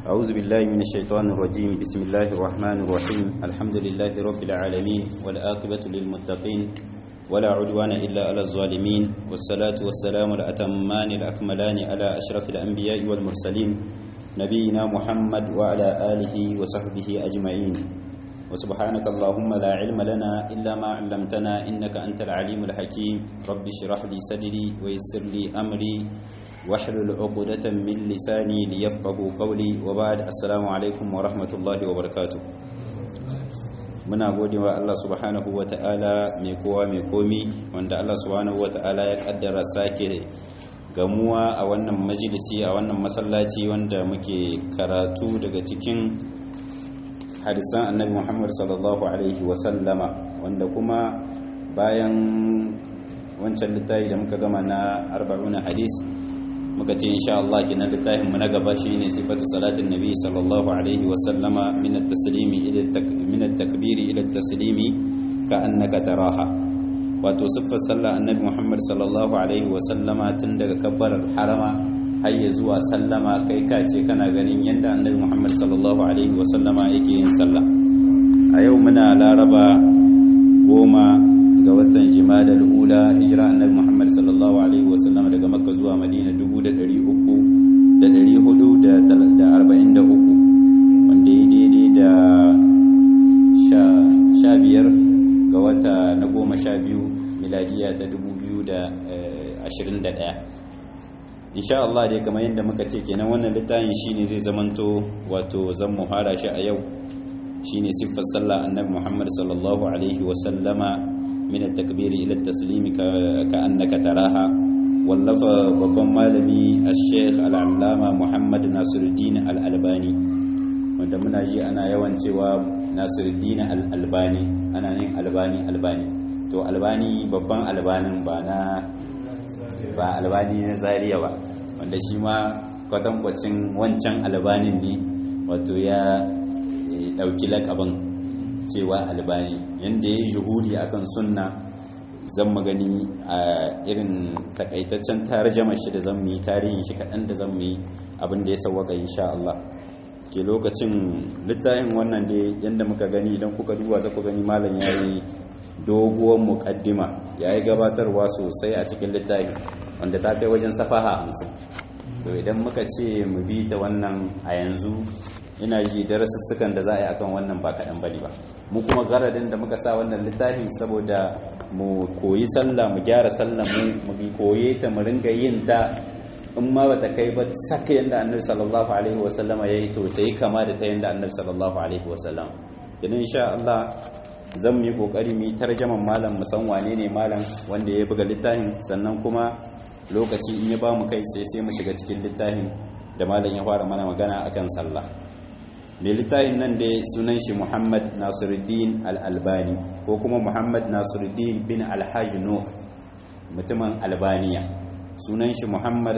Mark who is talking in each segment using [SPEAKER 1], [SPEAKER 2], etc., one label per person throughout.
[SPEAKER 1] أعوذ بالله من الشيطان الرجيم بسم الله الرحمن الرحيم الحمد لله رب العالمين والآقبة للمتقين ولا عدوان إلا على الظالمين والصلاة والسلام الأتمان الأكملان على أشرف الأنبياء والمرسلين نبينا محمد وعلى آله وصحبه أجمعين وسبحانك اللهم لا علم لنا إلا ما علمتنا إنك أنت العليم الحكيم رب اشرح لي صدري ويسر لي أمري واحلل عقدة من لساني ليفقهوا قولي وبعد السلام عليكم ورحمة الله وبركاته muna gode wa Allah subhanahu wa ta'ala mai kowa mai komi wanda Allah subhanahu wa ta'ala ya kaddara sake gamuwa a wannan majalisi a wannan masallaci wanda muke karatu daga cikin hadisan annabi Muhammad sallallahu alaihi wa sallama wanda kuma bayan wancan littafi da muka gama na 40 hadis muka ce insha Allah kenan littafin mu na gaba shine sifatu salatin nabi sallallahu alaihi wa sallama min at-taslimi ila min at-takbiri ila at-taslimi ka annaka taraha wato siffar sallah annabi Muhammad sallallahu alaihi wa sallama tun daga kabbarar harama har ya zuwa sallama kai ka ce kana ganin yanda annabi Muhammad sallallahu alaihi wa sallama yake yin sallah a yau muna laraba goma ga watan jimada ula hijira annabi Muhammad sallallahu alaihi wasallam daga makka zuwa madina 443 wanda ya daidai da sha biyar ga wata na goma sha biyu miladiya ta 2021 insha Allah dai kamar yadda muka ce kenan wannan littafin shine zai zamanto wato zan muhara shi a yau shine siffar sallah annabi Muhammad sallallahu alaihi wasallama من التكبير إلى التسليم كأنك تراها واللف babban malami الشيخ العلامة محمد ناصر الدين الألباني wanda muna ji ana yawan cewa Nasiruddin al-Albani ana yin albani albani to albani babban albanin ba na ba albani na Zaria ba wanda shi ma kwatankwacin wancan albanin ne wato ya dauki lakabin cewa albani yadda ya yi juhudi akan sunna zan magani a irin takaitaccen tarjama shi da zan yi tarihin shi kaɗan da zan yi abin da ya sauwaka insha Allah ke lokacin littafin wannan da yadda muka gani idan kuka duba za ku gani malam ya yi doguwar muƙaddima ya yi gabatarwa sosai a cikin littafin wanda ta kai wajen safaha hamsin to idan muka ce mu bi ta wannan a yanzu ina ji darasussukan da za a yi akan wannan ba kaɗan bane ba mu kuma garadin da muka sa wannan littafi saboda mu koyi sallah mu gyara sallah mu mu koye ta mu ringa yin ta in ma bata kai ba saka yanda annabi sallallahu alaihi wasallama yayi to ta yi kama da ta yanda annabi sallallahu alaihi wasallam idan insha Allah zan mu yi kokari mu yi tarjaman malam mu san wane ne malam wanda ya buga littafin sannan kuma lokaci in ya ba mu kai sai sai mu shiga cikin littafin da malam ya fara mana magana akan sallah mai littafin nan da sunan shi muhammad nasiruddin al'albani ko kuma muhammad nasiruddin bin alhaji nuh mutumin albaniya sunan shi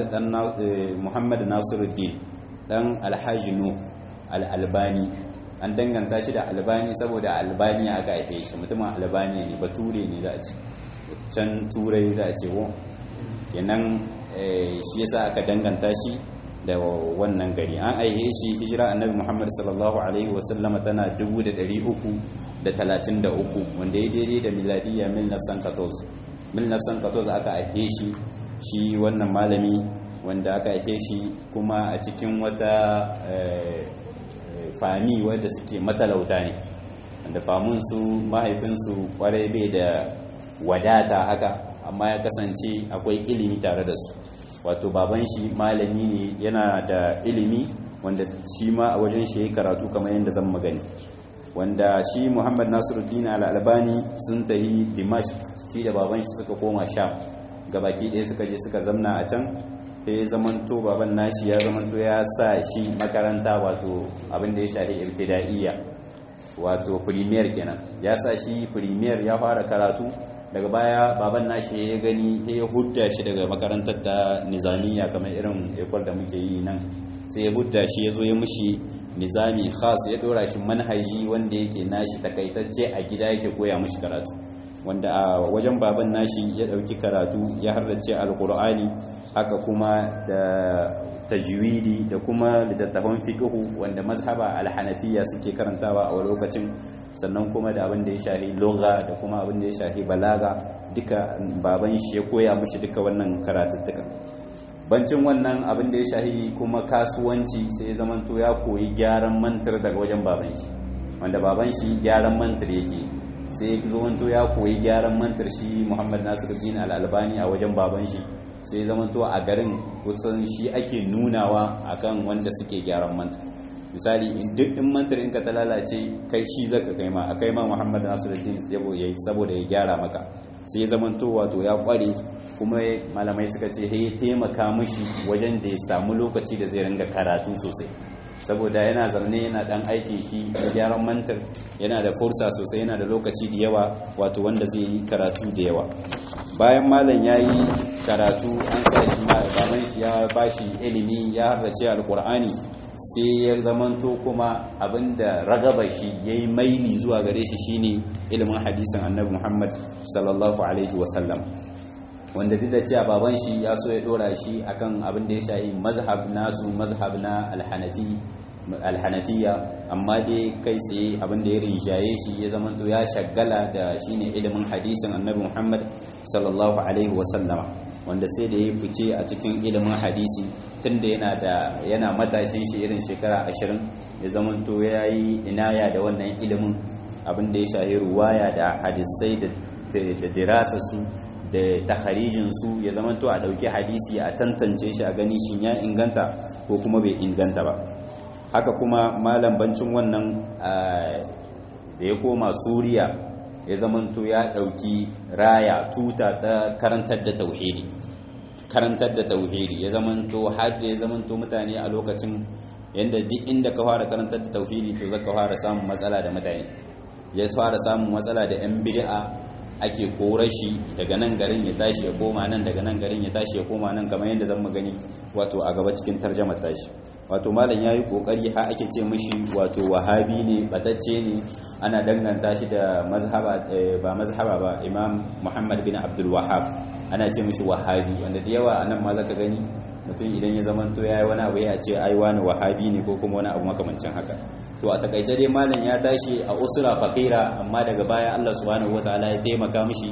[SPEAKER 1] muhammad nasiruddin dan alhaji nuh al'albani an danganta shi da albani saboda albaniya aka haife shi mutumin albaniya ne bature ne za a ce can turai za a ce wo kenan shi yasa aka danganta shi da wannan gari an aihe shi hijira annabi muhammad sallallahu alaihi wasallama tana 333 wanda ya daidai da miladiyya 1914 1914 aka aihe shi shi wannan malami wanda aka aihe shi kuma a cikin wata fami wadda suke matalauta ne wanda famunsu mahaifinsu kwarai bai da wadata haka amma ya kasance akwai ilimi tare da su wato baban shi malami ne yana da ilimi wanda shi ma a wajen shi ya karatu kamar yadda zan magani wanda shi muhammad nasiruddin al'albani sun tahi dimash shi da baban shi suka koma sham gabaki ɗaya suka je suka zamna a can sai ya zamanto baban nashi ya zamanto ya sa shi makaranta wato abin da ya shafi ibtida'iyya wato premier kenan ya sa shi premier ya fara karatu daga baya baban nashi ya gani ya hudda shi daga makarantar ta nizamiya kamar irin ekwal da muke yi nan sai ya hudda shi ya zo ya mushi nizami khas ya dora shi manhaji wanda yake nashi takaitacce a gida yake koya mushi karatu wanda a wajen baban nashi ya dauki karatu ya harrace alqur'ani haka kuma da tajwidi da kuma littattafan fiqhu wanda mazhaba alhanafiya suke karantawa a lokacin sannan kuma da abin da ya shahi lugha da kuma abin da ya shahi balaga duka baban shi ya koya mishi duka wannan karatuttuka bancin wannan abin da ya shahi kuma kasuwanci sai ya zamanto ya koyi gyaran mantar daga wajen baban shi wanda baban shi gyaran mantar yake sai ya zamanto ya koyi gyaran mantar shi Muhammad Nasiruddin Al-Albani a wajen baban shi sai ya zamanto a garin kusan shi ake nunawa akan wanda suke gyaran mantar misali duk in mantar in ka ta lalace kai shi zaka kai ma akai ma Muhammad Nasiruddin yayi saboda ya gyara maka sai ya zamanto wato ya kware kuma malamai suka ce ya taimaka mishi wajen da ya samu lokaci da zai ringa karatu sosai saboda yana zaune yana dan aikin shi gyaran mantar yana da fursa sosai yana da lokaci da yawa wato wanda zai yi karatu da yawa bayan malam ya yi karatu an sa shi baban shi ya bashi ilimi ya harrace alkur'ani sai ya zamanto kuma abinda ragaba shi ya yi maili zuwa gare shi shine ilimin hadisin annabi muhammad sallallahu alaihi wasallam wanda duk da cewa baban shi ya so ya dora shi akan abin da ya shahi mazhab nasu mazhab na alhanafi alhanafiya amma dai kai tsaye abin da ya rinjaye shi ya zamanto ya shagala da shine ilimin hadisin annabi muhammad sallallahu alaihi wasallama wanda sai da ya fice a cikin ilimin hadisi tunda yana da yana matashin shi irin shekara ashirin ya zamanto ya yi inaya da wannan ilimin abin da ya shahi ruwaya da hadisai da dirasa su da takharijin su ya zamanto a dauki hadisi a tantance shi a gani shin ya inganta ko kuma bai inganta ba haka kuma malam bancin wannan da ya koma suriya ya zamanto ya ɗauki raya tuta ta karantar da tauhidi karantar da tauhidi ya zamanto har da ya zamanto mutane a lokacin yadda duk inda ka fara karantar da tauhidi to zaka fara samun matsala da mutane ya fara samun matsala da yan bid'a ake kore shi daga nan garin ya tashi ya koma nan daga nan garin ya tashi ya koma nan kamar yadda zan gani wato a gaba cikin tarjamar tashi wato malam ya yi kokari ha ake ce mishi wato wahabi ne batacce ne ana danganta shi da mazhaba ba mazhaba ba imam muhammad bin abdul wahab ana ce mishi wahabi wanda da yawa anan ma zaka gani mutum idan ya zamanto yayi wani abu ya ce ai wani wahabi ne ko kuma wani abu makamancin haka to a takaice dai malam ya tashi a usra faqira amma daga baya Allah subhanahu wataala ya taimaka mishi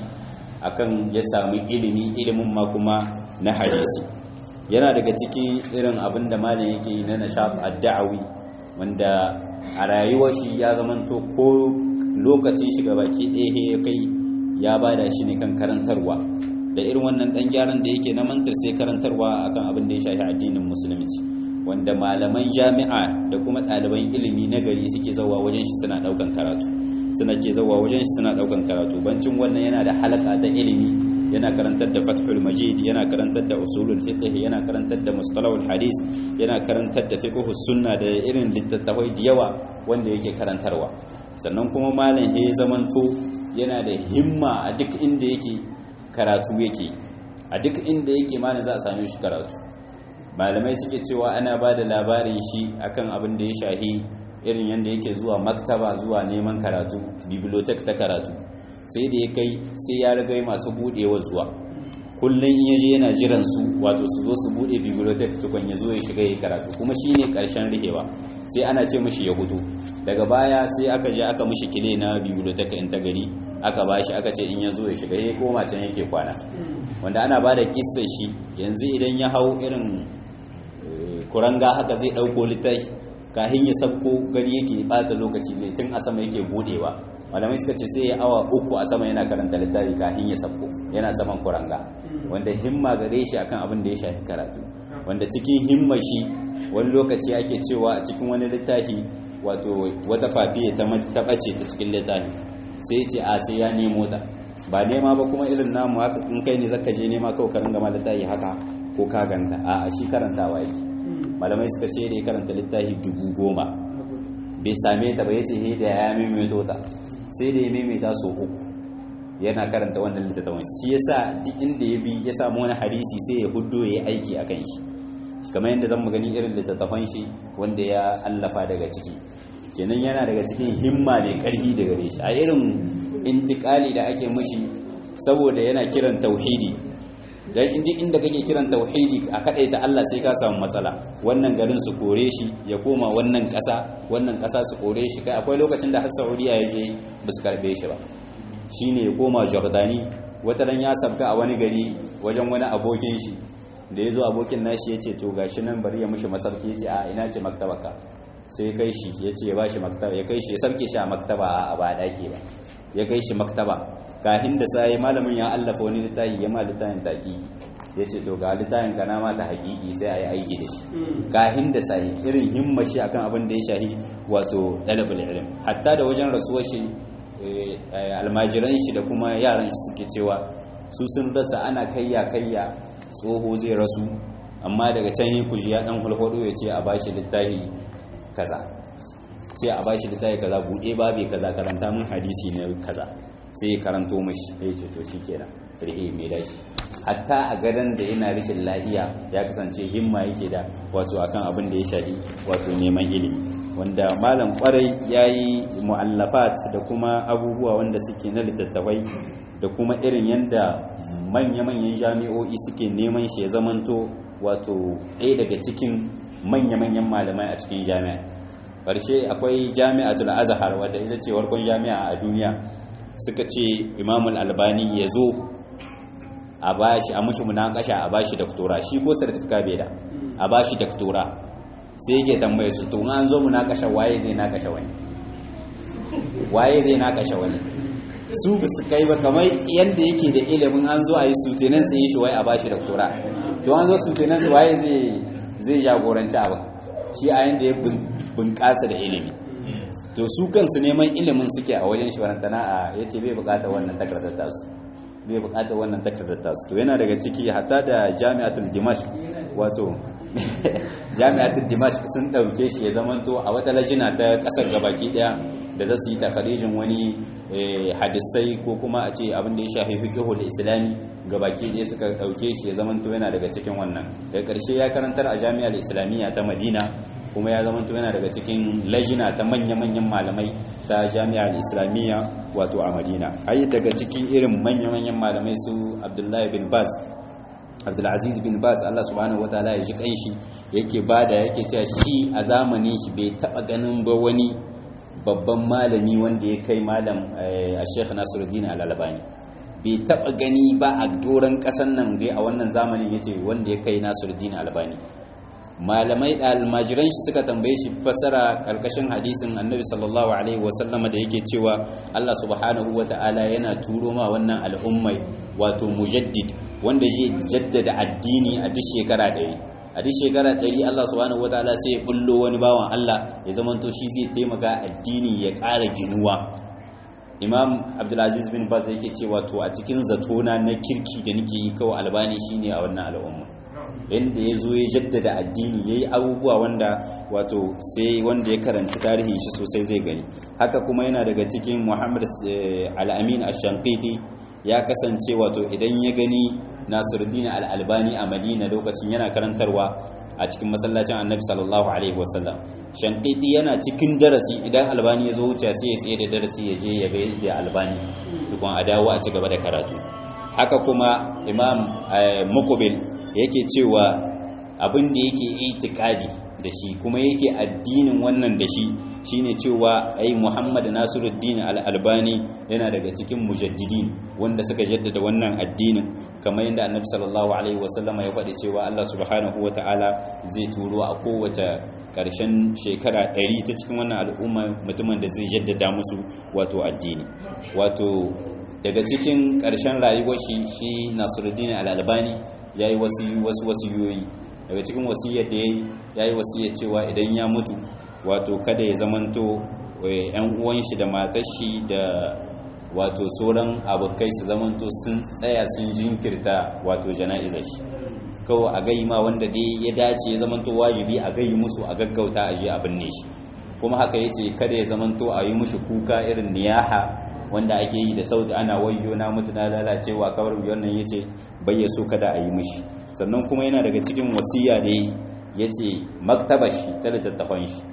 [SPEAKER 1] akan ya samu ilimi ilimin ma kuma na hadisi yana daga cikin irin abin da malam yake yi na nishat ad-da'awi wanda a rayuwar shi ya zamanto ko lokacin shi baki ɗaya ya kai ya bada shi ne kan karantarwa da irin wannan dan gyaran da yake na mantar sai karantarwa akan abin da ya shafi addinin musulunci wanda malaman jami'a da kuma ɗaliban ilimi na gari suke zawa wajen shi suna ɗaukan karatu suna ke zawa wajen shi suna ɗaukan karatu bancin wannan yana da halaka ta ilimi yana karantar da fathul majid yana karantar da usulul fiqh yana karantar da mustalahul hadis yana karantar da fiqhus sunna da irin littattafai da yawa wanda yake karantarwa sannan kuma malam ya zamanto yana da himma a duk inda yake karatu yake a duk inda yake malam za a same shi karatu malamai suke cewa ana ba da labarin shi akan abin da ya shahi irin yadda yake zuwa maktaba zuwa neman karatu bibliotek ta karatu sai da ya kai sai ya riga masu budewa zuwa kullum in yaje yana jiran su wato su zo su bude bibliotek tukun ya zo ya shiga ya karatu kuma shine karshen rihewa sai ana ce mishi ya gudu daga baya sai aka je aka mishi kile na bibliotek in ta gari aka bashi aka ce in ya zo ya shiga ya koma can yake kwana wanda ana ba da kissa shi yanzu idan ya hau irin kuranga haka zai dauko littafi kahin ya sabko gari yake bata lokaci zai tun a sama yake budewa malamai suka ce sai ya awa uku a sama yana karanta littafi kahin ya sabko yana saman kuranga wanda himma gare shi akan abin da ya shafi karatu wanda cikin himma shi wani lokaci ake cewa a cikin wani littafi wato wata fafiye ta ɓace ta cikin littafi sai ce a sai ya nemo ta ba nema ba kuma irin namu haka in kai ne zaka je nema kawai ka ringa ma littafi haka ko ka ganta a shi karantawa yake malamai suka ce da ya karanta littafi dubu goma bai same ta ba ya ce he da ya maimaito ta sai da ya maimaita so uku yana karanta wannan littattafan shi yasa duk inda ya bi ya samu wani hadisi sai ya huddo ya yi aiki a kan shi kamar yadda zan gani irin littattafan shi wanda ya allafa daga ciki kenan yana daga cikin himma mai karfi daga gare shi a irin intikali da ake mushi saboda yana kiran tauhidi dan inda inda kake kiran tauhidi a kadai da Allah sai ka samu matsala wannan garin su kore shi ya koma wannan kasa wannan kasa su kore shi kai akwai lokacin da har Saudiya ya je ba su karbe shi ba shine ya koma Jordani wata ran ya sabka a wani gari wajen wani abokin shi da ya zo abokin nashi ya ce to gashi nan bari ya mushi masarki ya ce a ina ce maktabaka sai ya kai shi ya ce ya bashi maktaba ya kai shi ya sabke shi a maktaba a ba daki ba ya kai shi maktaba kahin da sai malamin ya allafa wani littafi ya ma littafin taƙiƙi ya ce to ga littafin kana ma ta haƙiƙi sai a yi aiki da shi kahin da sai irin himma shi akan abin da ya shahi wato ɗalibul ilm hatta da wajen rasuwar shi almajiran shi da kuma yaran shi suke cewa su sun rasa ana kayya kayya tsoho zai rasu amma daga can yi kuji ya dan hulhudu ya ce a bashi littafi kaza ce a bashi littafi kaza buɗe babe kaza karanta mun hadisi ne kaza sai ya karanto mashi ya ce to shikenan rihe mai dashi hatta a gadon da yana rashin lahiya ya kasance himma yake da wato akan abin da ya shafi wato neman ilimi wanda malam kwarai ya yi mu'allafat da kuma abubuwa wanda suke na littattafai da kuma irin yadda manya-manyan jami'o'i suke neman shi ya zamanto wato ɗaya daga cikin manya-manyan malamai a cikin jami'a ƙarshe akwai jami'atul azhar wadda ita ce warkon jami'a a duniya suka ce imamul albani ya zo a bashi a mushi munakasha a bashi doktora shi ko certificate bai da a bashi doktora sai yake tambaye su to an zo munakasha waye zai nakasha wani waye zai nakasha wani su ba su kai ba kamar yadda yake da ilimin an zo a yi sutenan sai shi wai a bashi doktora to an zo sutenan su waye zai zai jagoranci abin shi a yanda ya bunƙasa da ilimi to su kansu neman ilimin suke a wajen shi wannan a ya ce bai buƙatar wannan takardar tasu bai buƙatar wannan takardar tasu to yana daga ciki hatta da jami'atul dimashq wato jami'atul dimashq sun ɗauke shi ya zamanto a wata lajina ta ƙasar gabaki ɗaya da za su yi takharijin wani hadisai ko kuma a ce abin da ya shafi fiqhul islami gabaki ɗaya suka ɗauke shi ya zamanto yana daga cikin wannan daga ƙarshe ya karantar a jami'ar islamiyya ta madina kuma ya zamanto yana daga cikin lajina ta manya-manyan malamai ta jami'ar islamiyya wato a madina ai daga cikin irin manya-manyan malamai su abdullahi bin baz abdulaziz bin baz allah subhanahu wataala ya ji kanshi yake bada yake cewa shi a zamanin shi bai taba ganin ba wani babban malami wanda ya kai malam a sheikh nasiruddin al-albani bai taba gani ba a doron kasan nan dai a wannan zamanin yace wanda ya kai nasiruddin albani malamai da almajiran shi suka tambaye shi fasara karkashin hadisin annabi sallallahu alaihi wasallama da yake cewa Allah subhanahu wata'ala yana turo ma wannan al'ummai wato mujaddid wanda zai jaddada addini a duk shekara ɗari a duk shekara ɗari Allah subhanahu wata'ala sai ya bullo wani bawan Allah ya zamanto shi zai taimaka addini ya ƙara ginuwa imam abdulaziz bin baz yake cewa to a cikin zatona na kirki da nake yi kawai albani shine a wannan al'umma yadda ya zo ya jaddada addini ya yi abubuwa wanda wato sai wanda ya karanci tarihin shi sosai zai gani haka kuma yana daga cikin muhammad al'amin ashankiti ya kasance wato idan ya gani nasiruddin al'albani a madina lokacin yana karantarwa a cikin masallacin annabi sallallahu alaihi wasallam shankiti yana cikin darasi idan albani ya zo wuce sai ya tsaye da darasi ya je ya ga da albani tukun a dawo a ci gaba da karatu haka kuma imam muqbil yake cewa abin da yake itikadi da shi kuma yake addinin wannan da shi shine cewa ai Muhammad Nasiruddin Al-Albani yana daga cikin mujaddidin wanda suka jaddada wannan addinin kamar yadda Annabi sallallahu alaihi wasallam ya faɗi cewa Allah subhanahu wataala zai turo a kowace ƙarshen shekara 100 ta cikin wannan al'umma mutumin da zai jaddada musu wato addini wato daga cikin ƙarshen rayuwar shi shi Nasiruddin Al-Albani yayi wasu wasu wasiyoyi daga cikin wasiyar da yayi yayi wasiyar cewa idan ya mutu wato kada ya zamanto yan uwan shi da matar shi da wato sauran abokai su zamanto sun tsaya sun jinkirta wato jana'izar shi kawai a gai ma wanda dai ya dace ya zamanto wajibi a gai musu a gaggauta a je a binne shi kuma haka yace kada ya zamanto a yi mushi kuka irin niyaha wanda ake yi da sauti ana wayyo na mutu na lalacewa kawar wannan yace bai so kada a yi mishi sannan kuma yana daga cikin wasiya da ya ce maktabar shi ta littattafan shi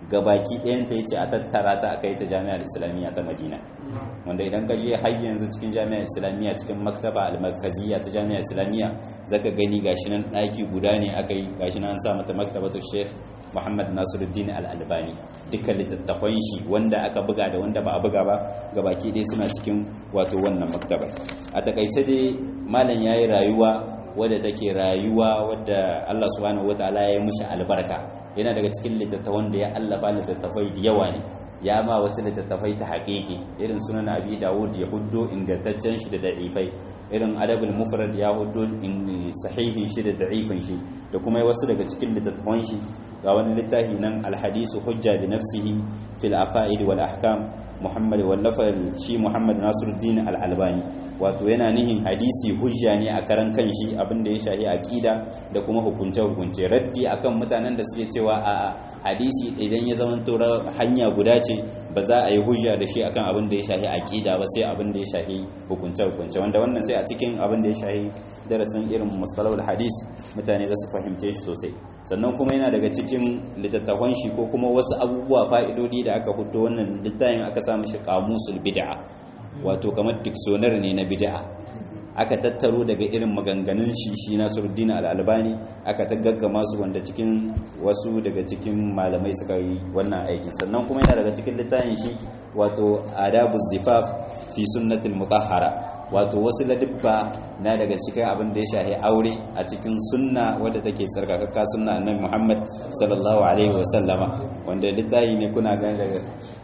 [SPEAKER 1] gabaki ɗayan ta yace a tattara ta akai ta jami'ar islamiyya ta madina wanda idan ka je har yanzu cikin jami'ar islamiyya cikin maktaba al-markaziyya ta jami'ar islamiyya zaka gani gashi nan ɗaki guda ne akai gashi nan an sa mata maktabatu sheikh Muhammad Nasiruddin Al-Albani dukkan littattafan shi wanda aka buga da wanda ba a buga ba gabaki ɗaya suna cikin wato wannan maktabar a takaice dai malam yayi rayuwa wadda take rayuwa wadda Allah subhanahu wataala ya yi mishi albarka yana daga cikin littattafan da ya allafa littattafai da yawa ne ya ma wasu littattafai ta haƙiƙi irin sunan abi dawud ya huddo ingantaccen shi da da'ifai irin adabul mufrad ya huddo sahihin shi da da'ifin shi da kuma wasu daga cikin littattafan shi ga wani littafi nan alhadisu hujja bi nafsihi fil aqaid wal ahkam muhammad wallafa shi muhammad nasiruddin al-albani wato yana nihin hadisi hujja ne a karan kanshi abinda ya shahi aqida da kuma hukunce hukunce raddi akan mutanen da suke cewa a hadisi idan ya zama to hanya guda ce ba za a yi hujja da shi akan abin da ya shahi aqida ba sai abin da ya shahi hukunce hukunce wanda wannan sai a cikin abin da ya shahi darasin irin mustalahul hadis mutane za su fahimce shi sosai sannan kuma yana daga cikin littattafan shi ko kuma wasu abubuwa fa'idodi da aka fito wannan littafin aka sa mishi qamusul bid'a wato kamar dictionary ne na bid'a aka tattaro daga irin maganganun shi shi Nasiruddin Al-Albani aka gaggama su wanda cikin wasu daga cikin malamai suka yi wannan aikin sannan kuma yana daga cikin littafin shi wato adabuz zifaf fi sunnatil mutahhara wato wasu ladibba na daga cikin abin da ya shahi aure a cikin sunna wadda take tsarkakakka sunna annabi Muhammad sallallahu alaihi wasallama wanda littafi ne kuna gani daga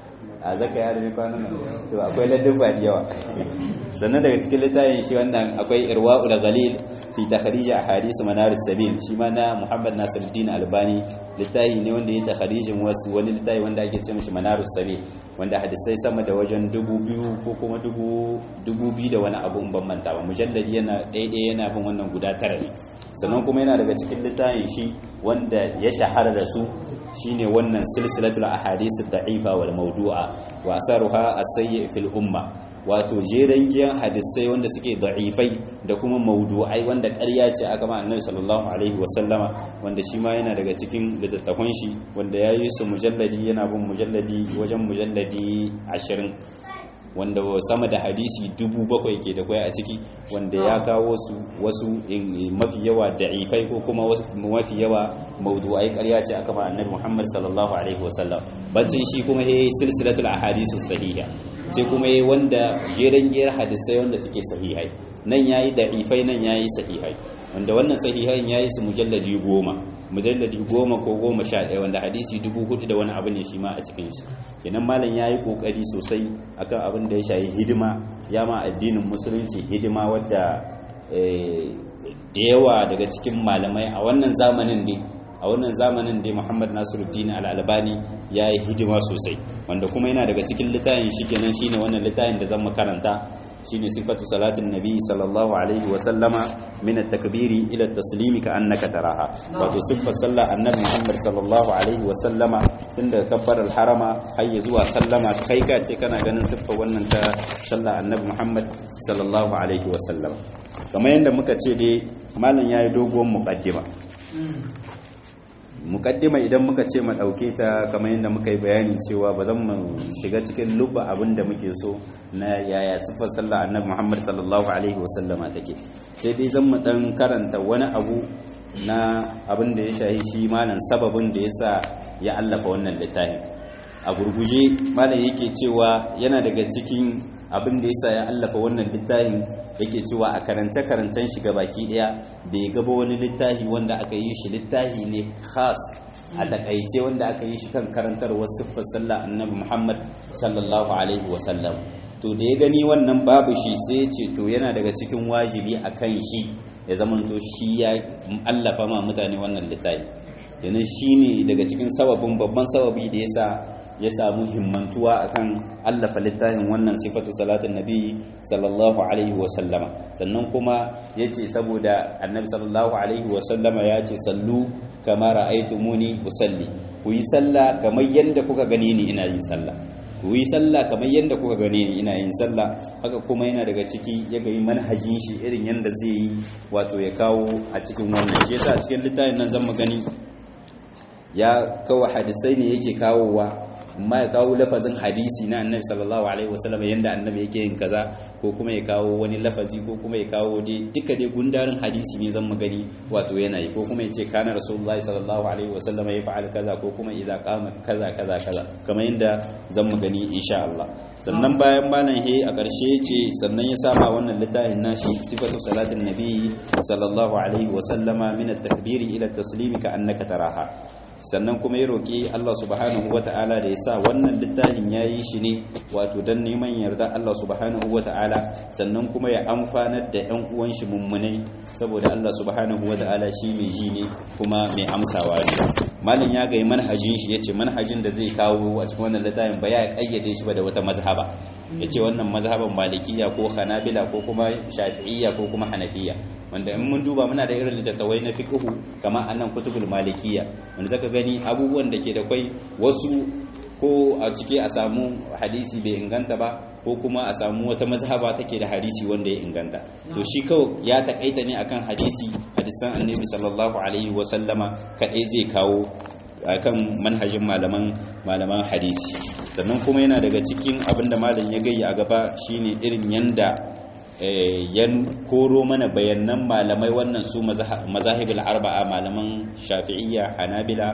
[SPEAKER 1] a zaka ya rubi kwanan nan to akwai ladabba da yawa sannan daga cikin littafin shi wannan akwai irwa'ul ghalil fi takhrij ahadith manarus sabil shi ma na Muhammad Nasiruddin Albani littafi ne wanda ya takhrijin wasu wani littafi wanda ake ce mishi manarus sabil wanda hadisai sama da wajen dubu biyu ko kuma dubu biyu da wani abu in ban manta ba mujalladi yana ɗaya yana bin wannan guda tara ne sannan kuma yana daga cikin littafin shi wanda ya shahara da su shine wannan silsilatul ahadith ad-da'ifa wal mawdu'a wa asaruha as-sayyi fil umma wato jeren giyan hadisai wanda suke da'ifai da kuma mawdu'ai wanda ƙarya ce aka ma annabi sallallahu alaihi wa sallama wanda shi ma yana daga cikin littattafan shi wanda ya yi su mujalladi yana bin mujalladi wajen mujalladi ashirin wanda sama da hadisi dubu bakwai ke da kwai a ciki wanda ya kawo su wasu mafi yawa da'ifai ko kuma mafi yawa maudu'ai ƙarya ce aka ba annabi Muhammad sallallahu alaihi wasallam bacin shi kuma yayi silsilatul ahadisu sahiha sai kuma yayi wanda jeren giyar hadisai wanda suke sahihai nan yayi da'ifai nan yayi sahihai wanda wannan sahihai yayi su mujalladi goma mujalladi goma ko goma sha ɗaya wanda hadisi dubu hudu da wani abu ne shi ma a cikin shi kenan malam ya yi ƙoƙari sosai akan abin da ya shayi hidima ya ma addinin musulunci hidima wadda da yawa daga cikin malamai a wannan zamanin dai a wannan zamanin dai muhammad nasiruddin al'albani ya yi hidima sosai wanda kuma yana daga cikin littafin shi kenan shine wannan littafin da zan makaranta shine sifatu salatin nabi sallallahu alaihi wa sallama min at-takbiri ila at-taslimi ka annaka taraha wato sifar sallar annabi Muhammad sallallahu alaihi wa sallama tun daga kabbar al-harama har ya zuwa sallama kai ka ce kana ganin siffar wannan ta sallar annabi Muhammad sallallahu alaihi wa sallama kamar yadda muka ce dai malam yayi doguwar muqaddima mukaddima idan muka ce mu dauke ta kamar yadda muka yi bayani cewa ba zan mu shiga cikin lubba abin da muke so na yaya sifar sallah annabi Muhammad sallallahu alaihi wasallama take sai dai zan mu dan karanta wani abu na abin da ya shahi shi malam sababin da yasa ya allafa wannan littafin a gurguje malam yake cewa yana daga cikin abin da yasa ya allafa wannan littafin yake cewa a karance karancen shiga baki daya bai gaba wani littafi wanda aka yi shi littafi ne khas a takaice wanda aka yi shi kan karantarwar siffar sallah annabi Muhammad sallallahu alaihi wa sallam to da ya gani wannan babu shi sai ya ce to yana daga cikin wajibi akan shi ya zamanto shi ya allafa ma mutane wannan littafi yana shine daga cikin sababin babban sababi da yasa ya samu himmantuwa akan allafa littafin wannan sifatu salatin nabi sallallahu alaihi wasallama sannan kuma ya ce saboda annabi sallallahu alaihi wasallama ya ce sallu kama ra'aytumuni usalli ku yi sallah kamar yadda kuka gani ni ina yin sallah ku yi sallah kamar yadda kuka gani ni ina yin sallah haka kuma yana daga ciki ya ga manhajin shi irin yadda zai yi wato ya kawo a cikin wannan shi yasa a cikin littafin nan zan mu gani ya kawo hadisai ne yake kawowa amma ya kawo lafazin hadisi na annabi sallallahu alaihi wasallam yanda annabi yake yin kaza ko kuma ya kawo wani lafazi ko kuma ya kawo dai duka dai gundarin hadisi ne zan magani wato yana yi ko kuma ya ce kana rasulullahi sallallahu alaihi wasallam ya fa'al kaza ko kuma idza qama kaza kaza kaza kamar yanda zan magani insha Allah sannan bayan malam he a ƙarshe ce sannan ya sama wannan littafin nashi sifatu salatin nabi sallallahu alaihi wasallama min at-takbiri ila at-taslimi ka annaka taraha sannan kuma ya roƙi Allah subhanahu wata'ala da ya sa wannan littafin ya yi shi ne wato don neman yarda Allah subhanahu wata'ala sannan kuma ya amfanar da 'yan uwan shi mummunai saboda Allah subhanahu wata'ala shi mai ji ne kuma mai amsawa ne malin ya gai manhajin shi yace manhajin da zai kawo a cikin wannan littafin ba ya kayyade shi ba da wata mazhaba yace wannan mazhaban malikiya ko hanabila ko kuma shafi'iyya ko kuma hanafiya wanda in mun duba muna da irin littattafai na fiqhu kamar annan kutubul malikiya wanda zaka gani abubuwan da ke da kwai wasu ko a cike a samu hadisi bai inganta ba ko kuma a samu wata mazhaba take da hadisi wanda ya inganta to shi kawai ya takaita ne akan hadisi hadisan annabi sallallahu alaihi wa sallama kadai zai kawo akan manhajin malaman malaman hadisi sannan kuma yana daga cikin abinda malam ya gayya a gaba shine irin yanda ya koro mana bayanan malamai wannan su mazahibul arba'a malaman shafi'iyya hanabila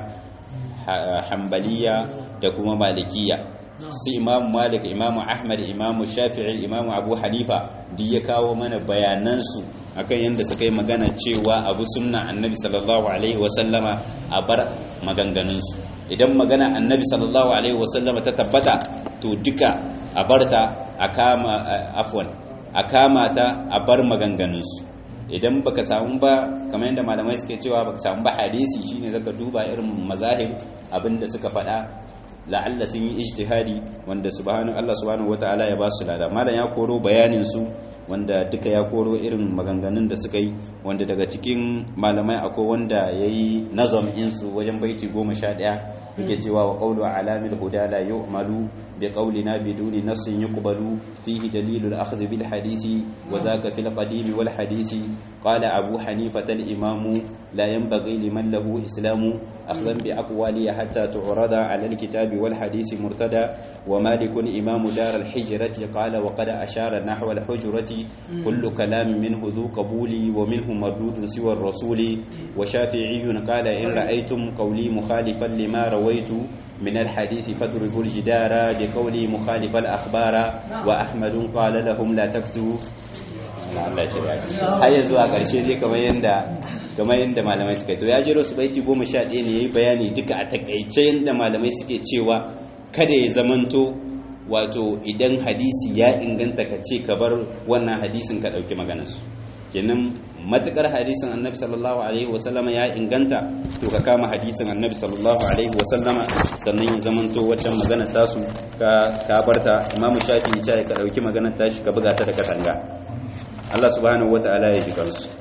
[SPEAKER 1] hambaliya da kuma malikiya su imamu malik imamu ahmad imamu shafi'i imamu abu hanifa duk ya kawo mana bayanansu akan yadda suka yi magana cewa abu sunna annabi sallallahu alaihi wasallama a bar maganganunsu idan magana annabi sallallahu alaihi wasallama ta tabbata to duka a barta a kama afwan a kama ta a bar maganganunsu idan baka samu ba kamar yadda malamai suke cewa baka samu ba hadisi shine zaka duba irin mazahib abinda suka faɗa la'alla sun yi ijtihadi wanda subhanahu Allah subhanahu wataala ya ba su lada malam ya koro bayanin su wanda duka ya koro irin maganganun da suka yi wanda daga cikin malamai akwai wanda yayi nazam insu wajen baiti 11 yake cewa wa qawlu alamil huda la yu'malu bi qawlina biduni nassin yuqbalu fihi dalilul akhdh bil hadisi wa dhaka fil qadim wal hadisi qala abu hanifa al imam la yanbaghi liman lahu islamu akhdan bi aqwali hatta tu'rada ala al kitab wal hadisi murtada wa malik imam dar al hijrati qala wa qad ashara nahwa al hujrati kullu kalam minhu dhu qabuli wa minhu mardudun siwa ar rasuli wa shafi'iyyun qala in ra'aytum qawli mukhalifan lima رويت من الحديث فاضربوا الجدار بقولي مخالف الأخبار وأحمد قال لهم لا تكتبوا Allah shirya har yanzu a ƙarshe dai kamar yanda kamar yanda malamai suka to ya jero su baiti goma sha ɗaya ne yayi bayani duka a takaice yanda malamai suke cewa kada ya zamanto wato idan hadisi ya inganta ka ce ka bar wannan hadisin ka ɗauki maganarsu kenan matukar hadisin annabi sallallahu alaihi wasallama ya inganta to ka kama hadisin annabi sallallahu alaihi wasallama sannan ya zamanto waccan magana tasu ka ka barta imamu shafi ya ka dauki maganar tashi ka buga ta da katanga Allah subhanahu wataala ya ji kansu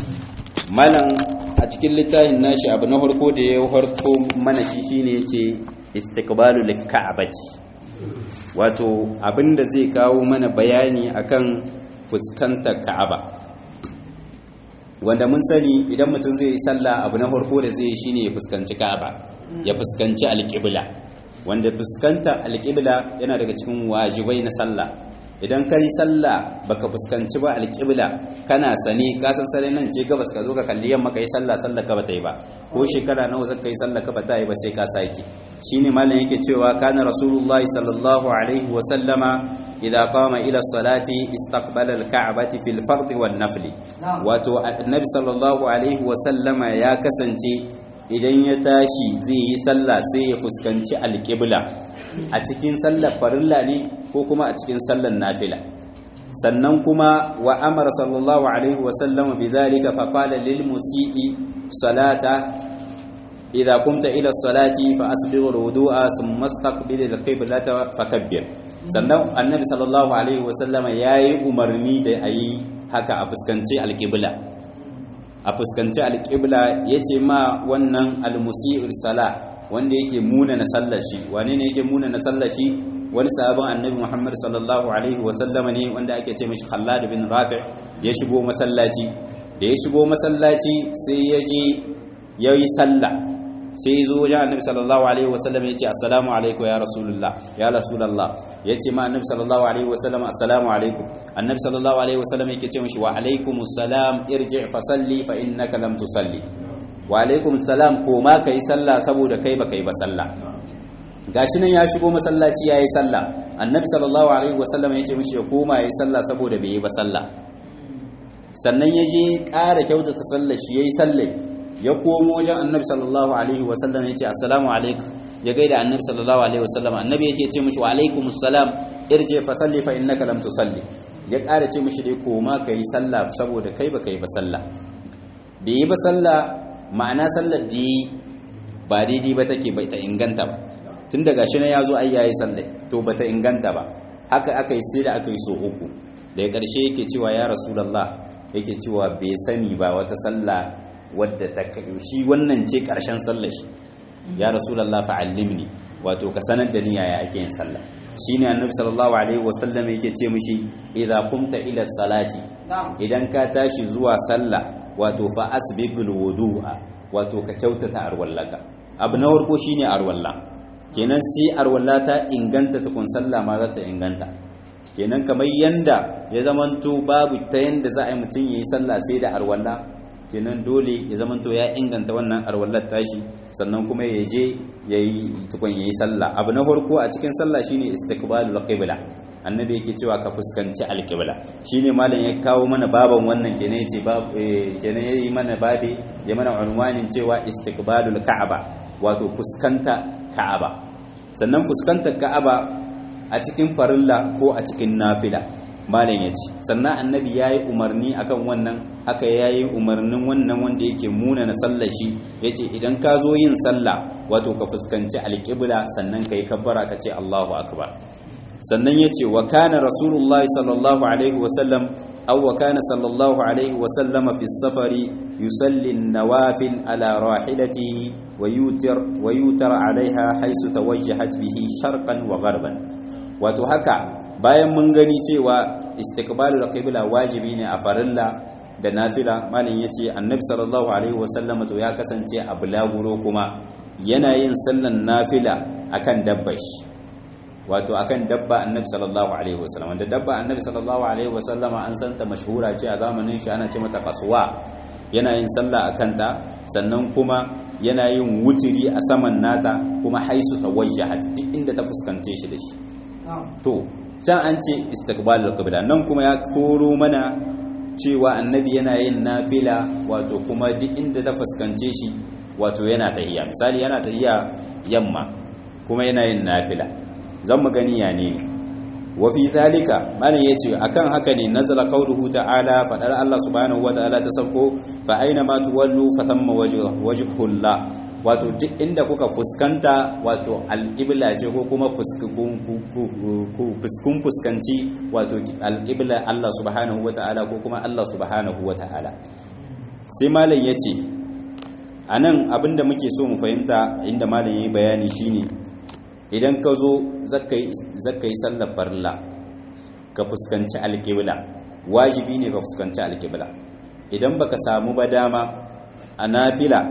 [SPEAKER 1] malam a cikin littafin nashi abu na farko da ya farko mana shi shine yace istiqbalu lik'abati wato abinda zai kawo mana bayani akan fuskantar ka'aba wanda mun sani idan mutum zai yi sallah abu na farko da zai yi shine ya fuskanci Ka'aba ya fuskanci alƙibla wanda fuskanta alƙibla yana daga cikin wajibai na sallah idan kai sallah baka fuskanci ba alƙibla kana sane ka san sare nan ce gabas ka zo ka kalli yamma kai sallah sallah ka bata yi ba ko shekara nawa zaka yi sallah ka bata yi ba sai ka sake shine malam yake cewa kana rasulullahi sallallahu alaihi wa sallama إذا قام إلى الصلاة استقبل الكعبة في الفرض والنفل wato annabi sallallahu alaihi wasallama ya kasance idan ya tashi zai yi sallah sai ya fuskanci alƙibla a cikin sallar farilla ne ko kuma a cikin sallar nafila sannan kuma wa amara sallallahu alaihi wasallama bi dhalika fa qala lil musii salata idza qumta ila salati fa asbigh al-wudu'a thumma istaqbil al-qiblata fakabbir sannan annabi sallallahu alaihi wasallama ya yi umarni da a yi haka a fuskanci alƙibla a fuskanci alƙibla ya ce ma wannan almusi'ul sala wanda yake muna na sallashi wane ne yake muna na sallashi wani sabon annabi muhammad sallallahu alaihi wasallama ne wanda ake ce mashi khallad bin rafi ya shigo masallaci da ya shigo masallaci sai ya je ya yi sallah sai ya zo wajen annabi sallallahu alaihi wasallam ya ce assalamu alaikum ya rasulullah ya rasulullah ya ce ma annabi sallallahu alaihi wasallam assalamu alaikum annabi sallallahu alaihi wasallam yake ce mishi wa alaikumus salam irji fa salli fa innaka lam tusalli wa alaikum salam ko ma kai sallah saboda kai ba kai ba sallah gashi nan ya shigo masallaci yayi sallah annabi sallallahu alaihi wasallam ya ce mishi ya koma yayi sallah saboda bai yi ba sallah sannan ya je ƙara kyautata sallar shi yayi sallah ya komo wajen annabi sallallahu alaihi wasallam ya ce assalamu alaikum ya gaida annabi sallallahu alaihi wasallam annabi yake ce mishi wa alaikumus salam irji fa salli fa innaka lam tusalli ya ƙara ce mishi dai koma kai sallah saboda kai ba kai ba sallah bai yi ba sallah ma'ana sallar da yi ba daidai ba take bai ta inganta ba tun daga shi na ya zo ai yayi sallai to ba ta inganta ba haka aka yi sai da aka yi so uku daga ƙarshe yake cewa ya rasulallah yake cewa bai sani ba wata sallah wadda ta shi wannan ce ƙarshen sallar shi ya rasulallah fa'allimni wato ka sanar da ni yaya ake yin sallah shine annabi sallallahu alaihi wasallam yake ce mishi idza qumta ila salati idan ka tashi zuwa sallah wato fa asbigul wudu'a wato ka kyautata arwallaka abu na farko shine arwalla kenan sai arwalla ta inganta tukun sallah ma za ta inganta kenan kamar yanda ya zamanto babu ta yanda za a yi mutum yayi sallah sai da arwalla kenan dole ya zamanto ya inganta wannan arwallar tashi sannan kuma ya je yayi tukun yayi sallah abu na farko a cikin sallah shine istiqbalul qibla annabi yake cewa ka fuskanci alƙibla shine malam ya kawo mana baban wannan kenan yace bab kenan yayi mana babe ya mana unwanin cewa istiqbalul ka'aba wato fuskanta ka'aba sannan fuskantar ka'aba a cikin farilla ko a cikin nafila malam yace sannan annabi yayi umarni akan wannan haka yayi umarnin wannan wanda yake muna na sallar shi yace idan ka zo yin sallah wato ka fuskanci alƙibla sannan kai kabbara ka ce Allahu akbar sannan ya ce wa kana rasulullahi sallallahu alaihi wasallam aw wa kana sallallahu alaihi wasallam fi safari yusalli nawafil ala rahilatihi wa yutir wa yutar alaiha haisu tawajjahat bihi sharqan wa gharban wato haka bayan mun gani cewa istiqbalul qibla wajibi ne a farilla da nafila malin yace annabi sallallahu alaihi wasallam to ya kasance a bulaguro kuma yana yin sallan nafila akan dabbashi wato akan dabba annabi sallallahu alaihi wasallam da dabba annabi sallallahu alaihi wasallama an santa mashhura ce a zamanin shi ana ce mata qaswa yana yin sallah akan ta sannan kuma yana yin wutiri a saman nata kuma haisu tawajjahat duk inda ta fuskance shi da shi to can an ce istiqbalul qibla nan kuma ya koro mana cewa annabi yana yin nafila wato kuma duk inda ta fuskance shi wato yana tahiyya misali yana tahiyya yamma kuma yana yin nafila zan mu gani ya ne wa fi zalika malam yace akan haka ne nazala qawluhu ta'ala fadar Allah subhanahu wa ta'ala ta safko fa aina ma tuwallu fa thamma wajhullah wato duk inda kuka fuskanta wato alqibla ce ko kuma fuskun fuskanci wato alqibla Allah subhanahu wa ta'ala ko kuma Allah subhanahu wa ta'ala sai malam yace anan abinda muke so mu fahimta inda malam yayi bayani shine idan ka zo zaka yi sallar farla ka fuskanci alƙibla wajibi ne ka fuskanci alƙibla idan baka samu ba dama a nafila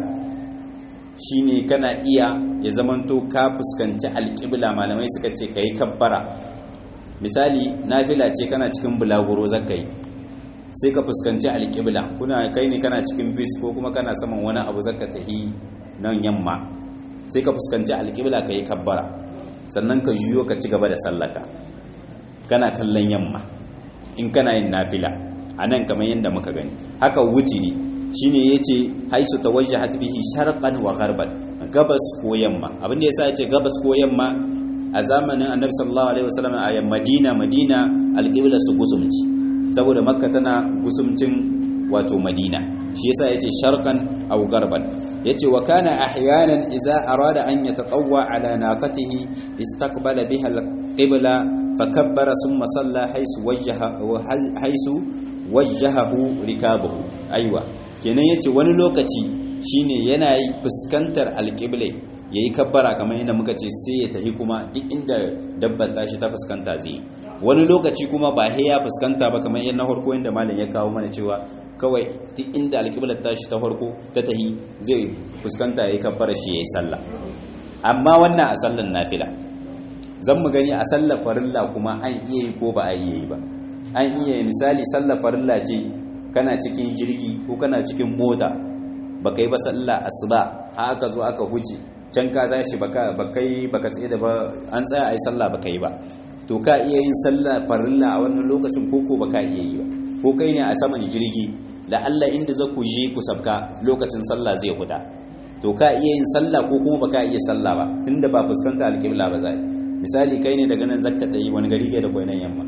[SPEAKER 1] shine kana iya ya zamanto ka fuskanci alƙibla malamai suka ce ka yi kabbara misali nafila ce kana cikin bulaguro zaka yi sai ka fuskanci alƙibla kuna kai ne kana cikin bis ko kuma kana saman wani abu zaka tahi nan yamma sai ka fuskanci alƙibla ka yi kabbara sannan ka juyo ka ci gaba da sallaka kana kallon yamma in kana yin nafila a nan kamar yadda muka gani haka wutiri shine yace haisu tawajjahat bihi sharqan wa gharban gabas ko yamma abinda yasa yace gabas ko yamma a zamanin annabi sallallahu alaihi wasallam a madina madina alqibla su gusumci saboda makka tana gusumcin wato madina shi yasa yace sharqan aw garban yace wa kana ahyanan idza arada an yatatawwa ala naqatihi istaqbala biha alqibla fakabbara thumma salla haythu wajjaha haythu wajjahahu rikabuhu aiwa kenan yace wani lokaci shine yana yi fuskantar alqibla yayi kabbara kamar yadda muka ce sai ya tafi kuma duk inda dabbar tashi ta fuskanta zai wani lokaci kuma ba he ya fuskanta ba kamar yadda na farko inda malam ya kawo mana cewa kawai duk inda alƙiblar tashi ta farko ta tahi zai fuskanta yayi kabbara shi yayi sallah amma wannan a sallan nafila zan mu gani a sallar farilla kuma an iya yi ko ba a iya yi ba an iya yi misali sallar farilla ce kana cikin jirgi ko kana cikin mota baka yi ba sallah asuba haka zo aka huce can ka tashi baka bakai baka tsaye da ba an tsaya ayi sallah baka yi ba to ka iya yin sallah farilla a wannan lokacin koko baka iya yi ba ko kai ne a saman jirgi da Allah inda za ku je ku sabka lokacin sallah zai huta to ka iya yin sallah ko kuma baka iya sallah ba tunda ba fuskanta alƙibla ba zai misali kai ne daga nan zakka ta yi wani gari ke da kwainan yamma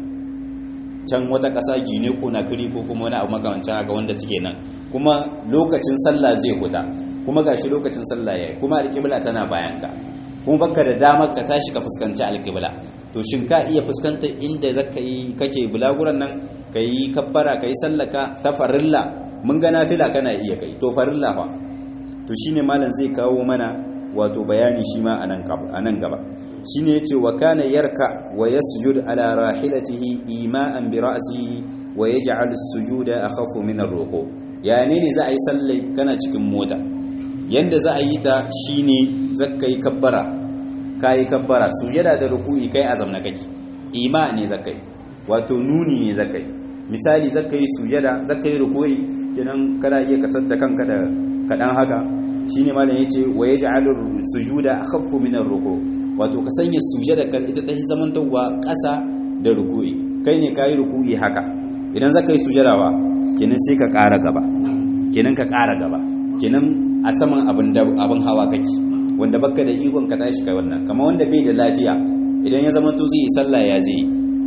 [SPEAKER 1] can wata ƙasa gine ko na kiri ko kuma wani abu makamancin haka wanda suke nan kuma lokacin sallah zai huta kuma gashi lokacin sallah yayi kuma alƙibla tana bayan ka kuma baka da damar ka tashi ka fuskanci alƙibla to shin ka iya fuskantar inda zaka yi kake bulaguran nan ka yi kabbara ka yi sallaka ta farilla mun ga nafila kana iya kai to farilla fa to shine malam zai kawo mana wato bayani shi ma a nan gaba shine yace wa kana yarka wa yasjud ala rahilatihi ima'an bi ra'sihi wa yaj'al as-sujuda akhaffu min ar-ruku ya ne ne za a yi sallai kana cikin mota yanda za a yi ta shine zakka yi kabbara kai kabbara sujada da ruku'i kai azam na kake ima ne zakai wato nuni ne zakai misali zaka yi sujada zaka yi ruku'i kenan kana iya kasar da kanka da kadan haka shine malam yace wa yaj'alu sujuda akhaffu min ar-ruku wato ka sanya sujada kan ita ta zamantawa ƙasa da ruku'i kai ne kai ruku'i haka idan zaka yi sujada wa kenan sai ka ƙara gaba kenan ka ƙara gaba kenan a saman abin abin hawa kake wanda baka da ikon ka tashi kai wannan kamar wanda bai da lafiya idan ya zamanto zai yi sallah ya zai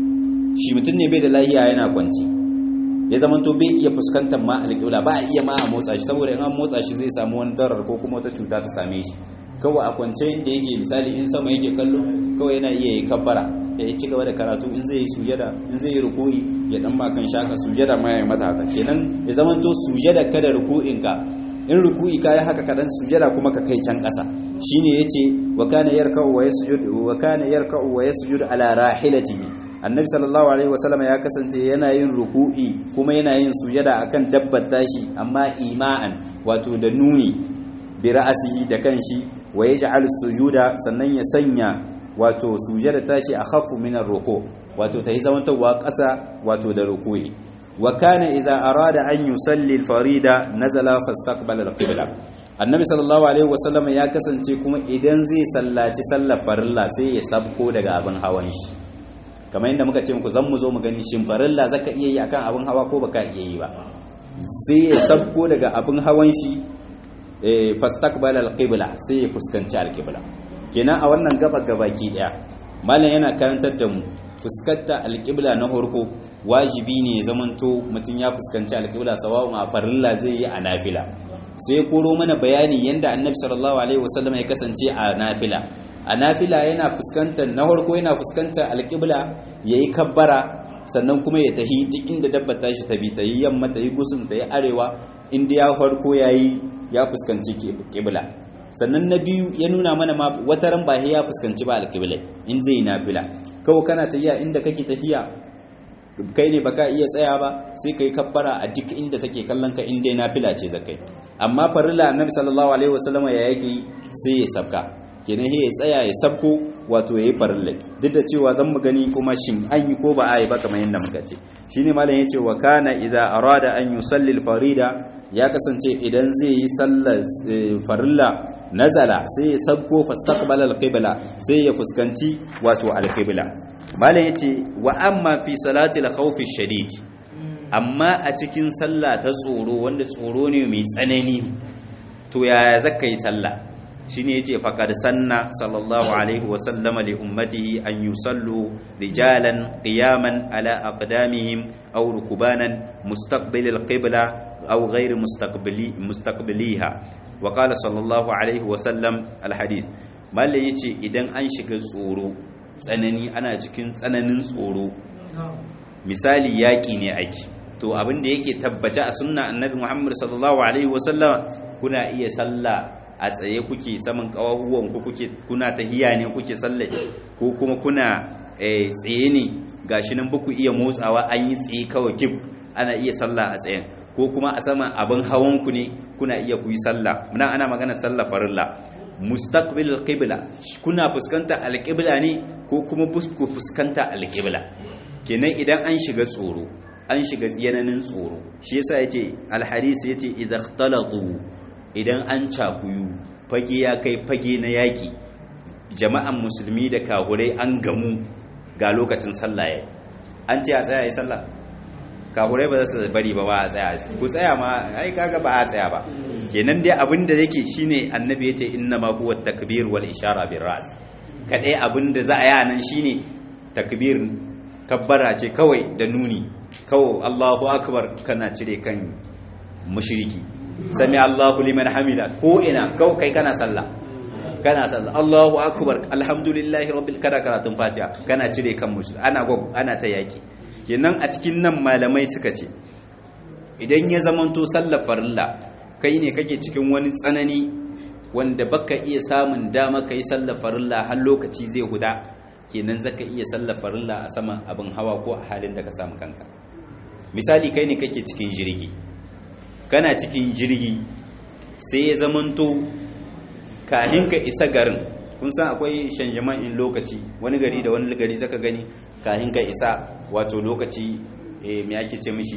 [SPEAKER 1] shi mutum ne bai da lafiya yana kwanci ya zama to bai iya fuskantar ma alƙibla ba a iya ma a motsa shi saboda in an motsa shi zai samu wani darar ko kuma wata cuta ta same shi kawai a kwance inda yake misali in sama yake kallo kawai yana iya yi kabbara ya ci gaba da karatu in zai yi sujada in zai yi ruku'i ya dan ba kan shaka sujada ma ya yi mata haka kenan ya zama to sujada kada ruku'in ka in ruku'i kai haka kadan sujada kuma ka kai can ƙasa shine yace wa kana yarka'u wa yasjud wa kana yarka'u wa yasjud ala rahilatihi annabi sallallahu alaihi wasallam ya kasance yana yin ruku'i kuma yana yin sujada akan dabbar tashi amma ima'an wato da nuni bi ra'asihi da kanshi wa yaj'al sujuda sannan ya sanya wato sujada tashi akhaffu min ar-ruku wato tayi zamantawa ƙasa wato da ruku'i wa kana idza arada an yusalli al-farida nazala fastaqbala al-qibla annabi sallallahu alaihi wasallam ya kasance kuma idan zai sallaci sallar farilla sai ya sabko daga abin hawan shi kamar yadda muka ce muku zan mu zo mu gani shin farilla zaka iya yi akan abin hawa ko baka iya yi ba sai ya sabko daga abin hawan shi eh fastaqbala alqibla sai ya fuskanci alqibla kenan a wannan gaba gabaki daya malam yana karantar da mu fuskanta alqibla na horko wajibi ne zamanto mutum ya fuskanci alqibla sawa'un a farilla zai yi a nafila sai koro mana bayani yanda annabi sallallahu alaihi wasallam ya kasance a nafila a nafila yana fuskantar na farko yana fuskantar alƙibla ya yi kabbara sannan kuma ya tahi duk inda dabba ta shi ta bi ta yi yamma ta yi gusum ta yi arewa inda ya farko ya yi ya fuskanci ƙibla sannan na biyu ya nuna mana ma wata ran ba ya fuskanci ba alƙibla in zai yi nafila kawai kana tahiya inda kake tahiya kai ne baka iya tsaya ba sai kai kabbara a duk inda take kallon ka inda nafila ce zakai amma farilla annabi sallallahu alaihi wasallam ya yake sai ya sabka kenan ya tsaya ya sabko wato yayi farillai duk da cewa zan mu gani kuma shin an yi ko ba a yi ba kamar yadda muka ce shine malam yace wa kana idza arada an yusalli al-farida ya kasance idan zai yi sallar farilla nazala sai ya sabko fastaqbala al-qibla sai ya fuskanci wato al-qibla malam yace wa amma fi salati al-khawf shadid amma a cikin sallah ta tsoro wanda tsoro ne mai tsanani to yaya zaka yi sallah shine yace faqad sanna sallallahu alaihi wa sallama li ummatihi an yusallu rijalan qiyaman ala aqdamihim aw rukbanan mustaqbil alqibla aw ghayr mustaqbili mustaqbiliha wa qala sallallahu alaihi wa sallam alhadith malle yace idan an shiga tsoro tsanani ana cikin tsananin tsoro misali yaki ne ake to abin da yake tabbace a sunna annabi Muhammad sallallahu alaihi wa sallam kuna iya sallah a tsaye kuke saman kawahuwan ku kuke kuna tahiya ne kuke salle ko kuma kuna tsaye ne gashi nan baku iya motsawa an yi tsaye kawai kif ana iya sallah a tsayen ko kuma a saman abin hawanku ne kuna iya ku yi sallah muna ana magana sallah farilla mustaqbil alqibla kuna fuskanta alqibla ne ko kuma ku fuskanta alqibla kenan idan an shiga tsoro an shiga yananin tsoro shi yasa yace alharis yace idza ikhtalatu idan an cakuyu fage ya kai fage na yaki jama'an musulmi da kahurai an gamu ga lokacin sallah yayi an ce a tsaya yi sallah kahurai ba za su bari ba ba a tsaya ku tsaya ma ai kaga ba a tsaya ba kenan dai abin da yake shine annabi yace inna ma huwa takbir wal ishara bir ras kadai abin da za a yi nan shine takbir kabbara ce kawai da nuni kawai Allahu akbar kana cire kan mushriki sami Allahu liman hamida ko ina kawai kai kana sallah kana sallah Allahu akbar alhamdulillahi rabbil kada karatun fatiha kana cire kan mushriki ana gwag ana ta yaki kenan a cikin nan malamai suka ce idan ya zamanto sallar farilla kai ne kake cikin wani tsanani wanda baka iya samun dama kai sallar farilla har lokaci zai huda kenan zaka iya sallar farilla a saman abin hawa ko a halin da ka samu kanka misali kai ne kake cikin jirgi kana cikin jirgi sai ya zamanto kahin ka isa garin kun san akwai shanjaman in lokaci wani gari da wani gari zaka gani kahin ka isa wato lokaci me ake ce mishi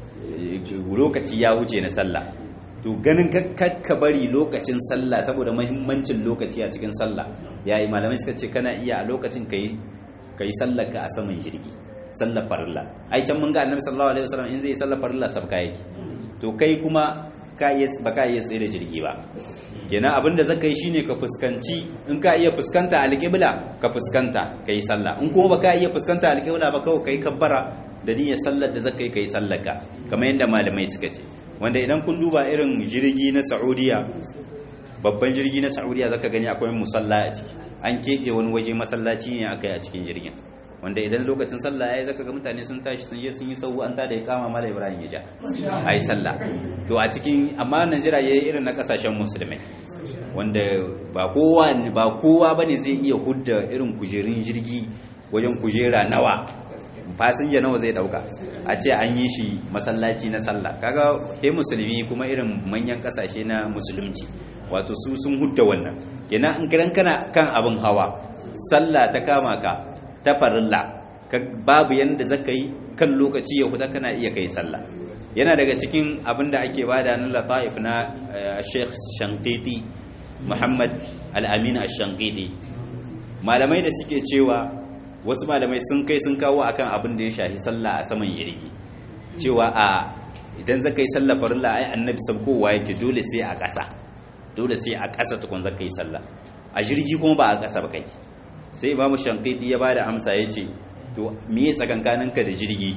[SPEAKER 1] lokaci ya wuce na sallah to ganin ka bari lokacin sallah saboda mahimmancin lokaci a cikin sallah yayi malamai suka ce kana iya a lokacin kai kai sallar ka a saman jirgi sallar farilla ai can mun ga annabi sallallahu alaihi wasallam in zai sallar farilla sabka yake to kai kuma ka iya baka iya tsaye da jirgi ba kenan abinda zaka yi shine ka fuskanci in ka iya fuskanta alqibla ka fuskanta kai sallah in kuma baka iya fuskanta alqibla ba kawai kai kabbara da niyyar sallar da zaka yi kai sallar ka kamar yadda malamai suka ce wanda idan kun duba irin jirgi na Saudiya babban jirgi na Saudiya zaka gani akwai musalla a ciki an keɓe wani waje masallaci ne aka yi a cikin jirgin wanda idan lokacin sallah yayi zaka ga mutane sun tashi sun je sun yi sawu an tada ya kama mala Ibrahim ya ja ai sallah to a cikin amma Najeriya yayi irin na kasashen musulmai wanda ba kowa ba kowa bane zai iya hudda irin kujerun jirgi wajen kujera nawa fasinja nawa zai dauka a ce an yi shi masallaci na sallah kaga he musulmi kuma irin manyan kasashe na musulunci wato su sun hudda wannan kenan in kiran kana kan abin hawa sallah ta kama ka ta farilla babu yanda zaka yi kan lokaci ya huta kana iya kai sallah yana daga cikin abin da ake bada na lataif na Sheikh Shankiti Muhammad Al-Amin Ash-Shankiti malamai da suke cewa wasu malamai sun kai sun kawo akan abin da ya shahi sallah a saman yirgi cewa a idan zaka yi sallah farilla ai annabi sabkowa yake dole sai a ƙasa dole sai a ƙasa tukun zaka yi sallah a jirgi kuma ba a ƙasa ba kai sai imamu shankiti ya bada amsa ya ce to miye tsakankaninka da jirgi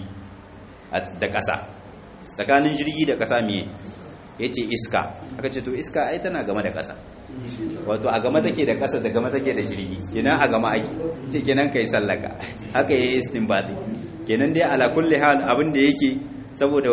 [SPEAKER 1] da ƙasa tsakanin jirgi da ƙasa miye ya ce iska aka ce to iska ai tana game da ƙasa wato a game take da ƙasa da game take da jirgi kenan a game ake ce kenan kai sallaka haka yayi istinbati kenan dai ala kulli hal abin da yake saboda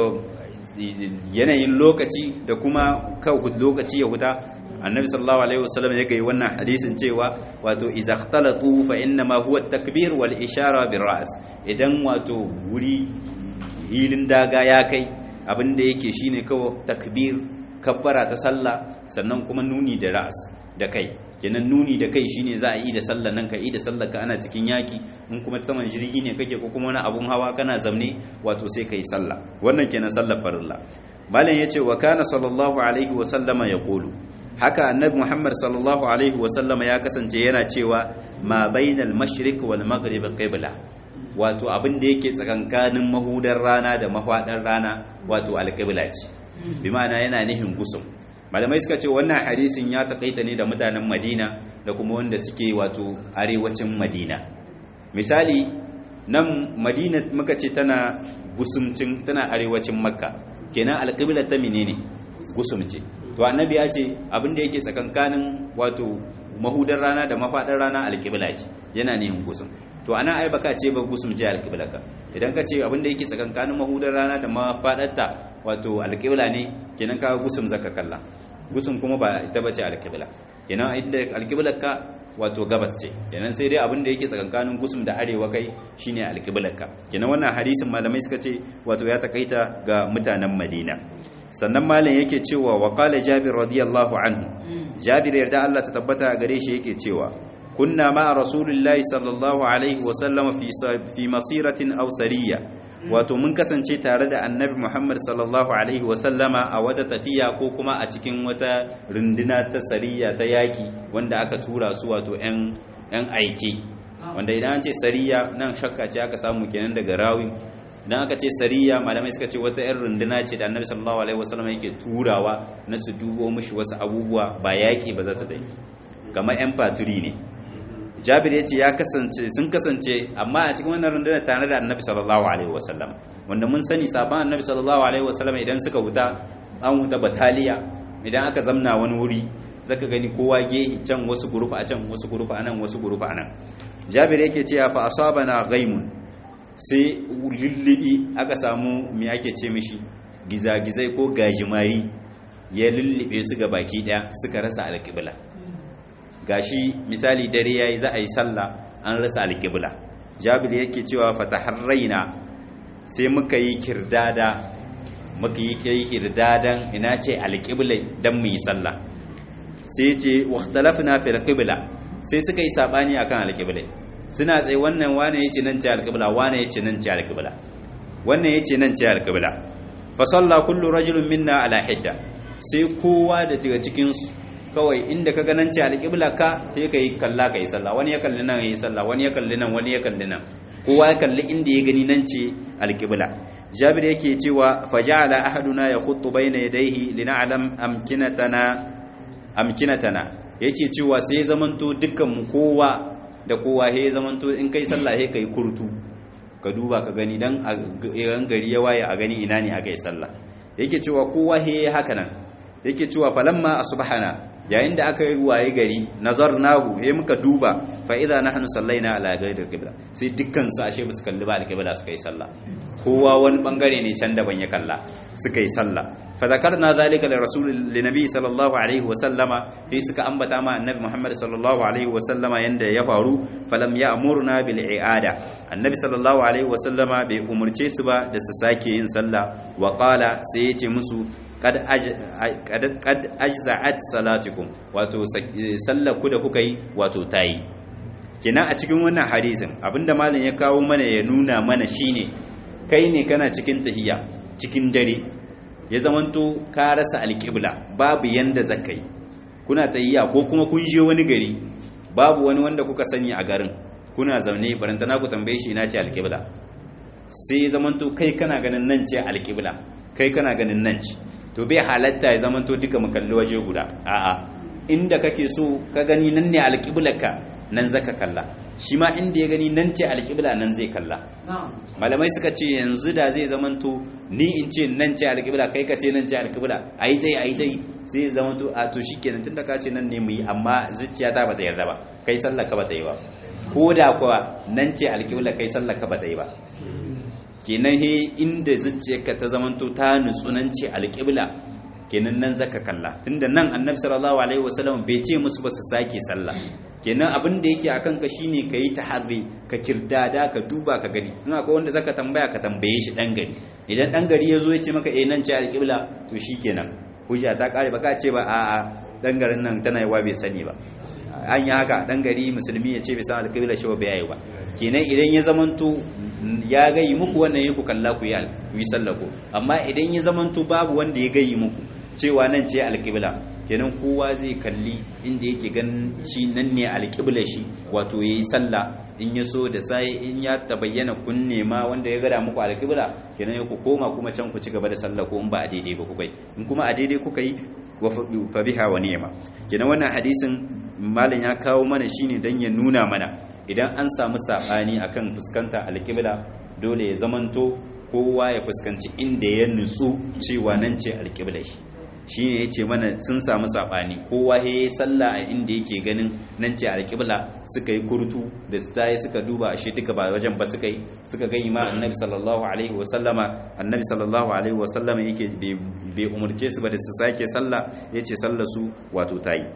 [SPEAKER 1] yanayin lokaci da kuma kawai lokaci ya huta annabi sallallahu alaihi wasallam ya yi wannan hadisin cewa wato idza ikhtalatu fa inna ma huwa at-takbir wal ishara bir ra's idan wato wuri hilin daga ya kai abin da yake shine kawai takbir kabbara ta sallah sannan kuma nuni da ra'as da kai kenan nuni da kai shine za a yi da sallah nan ka yi da sallah ka ana cikin yaki in kuma saman jirgi ne kake ko kuma wani abun hawa kana zamne wato sai ka yi sallah wannan kenan sallar farilla malam yace wa kana sallallahu alaihi wa sallama yaqulu haka annabi muhammad sallallahu alaihi wa sallama ya kasance yana cewa ma bainal mashriq wal maghrib qibla wato abin da yake tsakankanin mahudar rana da mahwadar rana wato alqibla ce bi ma'ana yana nihin gusum malamai suka ce wannan hadisin ya takaita ne da mutanen madina da kuma wanda suke wato arewacin madina misali nan madina muka ce tana gusumcin tana arewacin makka kenan alƙiblar ta menene gusum ce to annabi ya ce abin da yake tsakankanin wato mahudar rana da mafaɗar rana alƙibla ce yana nihin gusum to ana ai baka ce ba gusum ce alƙibla ka idan ka ce abin da yake tsakankanin mahudar rana da mafaɗarta wato alƙibla ne kenan ka gusum zaka kalla gusum kuma ba ita bace alƙibla kenan inda alƙiblar ka wato gabas ce kenan sai dai abin da yake tsakankanin gusum da arewa kai shine alqiblarka kenan wannan hadisin malamai suka ce wato ya takaita ga mutanen Madina sannan malam yake cewa wa qala Jabir radiyallahu anhu Jabir yarda Allah ta tabbata gare shi yake cewa kunna ma rasulillahi sallallahu alaihi wa sallam fi fi masiratin aw sariya wato mun kasance tare da annabi Muhammad sallallahu alaihi wa sallama a wata tafiya ko kuma a cikin wata runduna ta sariya ta yaki wanda aka tura su wato yan yan aike wanda idan an ce sariya nan shakka ce aka samu kenan daga rawin idan aka ce sariya malamai suka ce wata yan runduna ce da annabi sallallahu alaihi wa sallama yake turawa na su dubo mishi wasu abubuwa ba yaki ba za ta dai kamar yan faturi ne jabir ya ce ya kasance sun kasance amma a cikin wannan rundunar tare da annabi sallallahu alaihi wasallam wanda mun sani sabon annabi sallallahu alaihi wasallam idan suka huta an huta bataliya idan aka zamna wani wuri zaka gani kowa gehi can wasu gurufa a can wasu gurufa a nan wasu gurufa a nan jabir yake cewa fa asabana ghaimun sai lullubi aka samu me ake ce mishi gizagizai ko gajimari ya lullube su ga baki daya suka rasa alƙibla gashi misali dare yayi za a yi sallah an rasa alƙibla jabir yake cewa fataharraina sai muka yi kirdada muka yi kai kirdadan ina ce alƙibla dan mu yi sallah sai ce waqtalafna fil qibla sai suka yi sabani akan alƙibla suna tsaye wannan wane yace nan ce alƙibla wane yace nan ce alƙibla wannan yace nan ce alƙibla fa salla kullu rajulin minna ala hidda sai kowa da daga cikin su kawai inda ka ganin ce alƙibla ka sai ka yi kalla ka yi sallah wani ya kalli nan ya yi sallah wani ya kalli nan wani ya kalli nan kowa ya kalli inda ya gani nan ce alƙibla jabir yake cewa faja'ala ahaduna ya khuttu bayna yadayhi lina'lam amkinatana amkinatana yake cewa sai zamanto dukkan mu kowa da kowa he zamanto in kai sallah he kai kurtu ka duba ka gani dan a gari ya waye a gani ina ne aka yi sallah yake cewa kowa he haka nan yake cewa falamma asbahana yayin da aka yi waye gari nazarnahu he muka duba fa idza nahnu sallaina ala ghayril qibla sai dukkan su ashe ba su kalli ba alqibla suka yi sallah kowa wani bangare ne can daban ya kalla suka yi sallah fa zakarna zalika li rasul li nabi sallallahu alaihi wa sallama sai suka ambata ma annabi muhammad sallallahu alaihi wa sallama yanda ya faru falam ya'murna bil i'ada annabi sallallahu alaihi wa sallama bai umurce su ba da su sake yin sallah wa qala sai ya ce musu kad ajza'at salatukum wato sallar ku da kuka yi wato tayi kenan a cikin wannan hadisin abinda malam ya kawo mana ya nuna mana shine kai ne kana cikin tahiyya cikin dare ya zamanto ka rasa alƙibla babu yanda zakai kuna tahiyya ko kuma kun je wani gari babu wani wanda kuka sani a garin kuna zaune barantana ku tambaye shi ina ce alƙibla sai zamanto kai kana ganin nan ce alƙibla kai kana ganin nan ce to bai halatta ya zama to duka makalli waje guda a'a inda kake so ka gani nan ne alƙiblarka nan zaka kalla shi ma inda ya gani nan ce alƙibla nan zai kalla malamai suka ce yanzu da zai zama to ni in ce nan ce alƙibla kai ka ce nan ce alƙibla ayi tai ayi tai sai zama to a to shikenan tunda ka ce nan ne mu yi amma zuciya ta bata yarda ba kai sallar ka bata yi ba ko da kuwa nan ce alƙibla kai sallar ka bata yi ba kenan he inda zuciyarka ta zamanto ta nutsunance alƙibla kenan nan zaka kalla tunda nan annabi sallallahu alaihi wasallam bai ce musu ba su sake sallah kenan abin da yake akan ka shine ka yi taharri ka kirdada ka duba ka gani in akwai wanda zaka tambaya ka tambaye shi dan gari idan dan gari ya zo ya ce maka eh nan ce alƙibla to shikenan hujja ta kare baka ce ba a'a dan garin nan tana yawa bai sani ba an yi haka dan gari musulmi ya ce bai san alƙibla shi ba bai yi ba kenan idan ya zamanto ya gayi muku wannan yi ku kalla ku yi sallako amma idan ya zamanto babu wanda ya gayi muku cewa nan ce alƙibla kenan kowa zai kalli inda yake ganin shi nan ne alƙibla shi wato ya yi sallah in ya so da sai in ya tabayyana kun nema wanda ya gada muku alƙibla kenan ya ku koma kuma can ku ci gaba da sallah ko in ba a daidai ba kuka yi in kuma a daidai kuka yi fa biha wa ni'ma kenan wannan hadisin malam ya kawo mana shine dan ya nuna mana idan an samu sabani akan fuskanta alƙibla dole ya zamanto kowa ya fuskanci inda ya nutsu cewa nan ce alƙibla shi shine yace mana sun samu sabani kowa ya yi sallah a inda yake ganin nan ce alƙibla suka yi kurtu da tsaye suka duba ashe duka ba wajen ba suka yi suka gani ma annabi sallallahu alaihi wa sallama annabi sallallahu alaihi wa sallama yake bai umurce su ba da su sake sallah yace sallar su wato tayi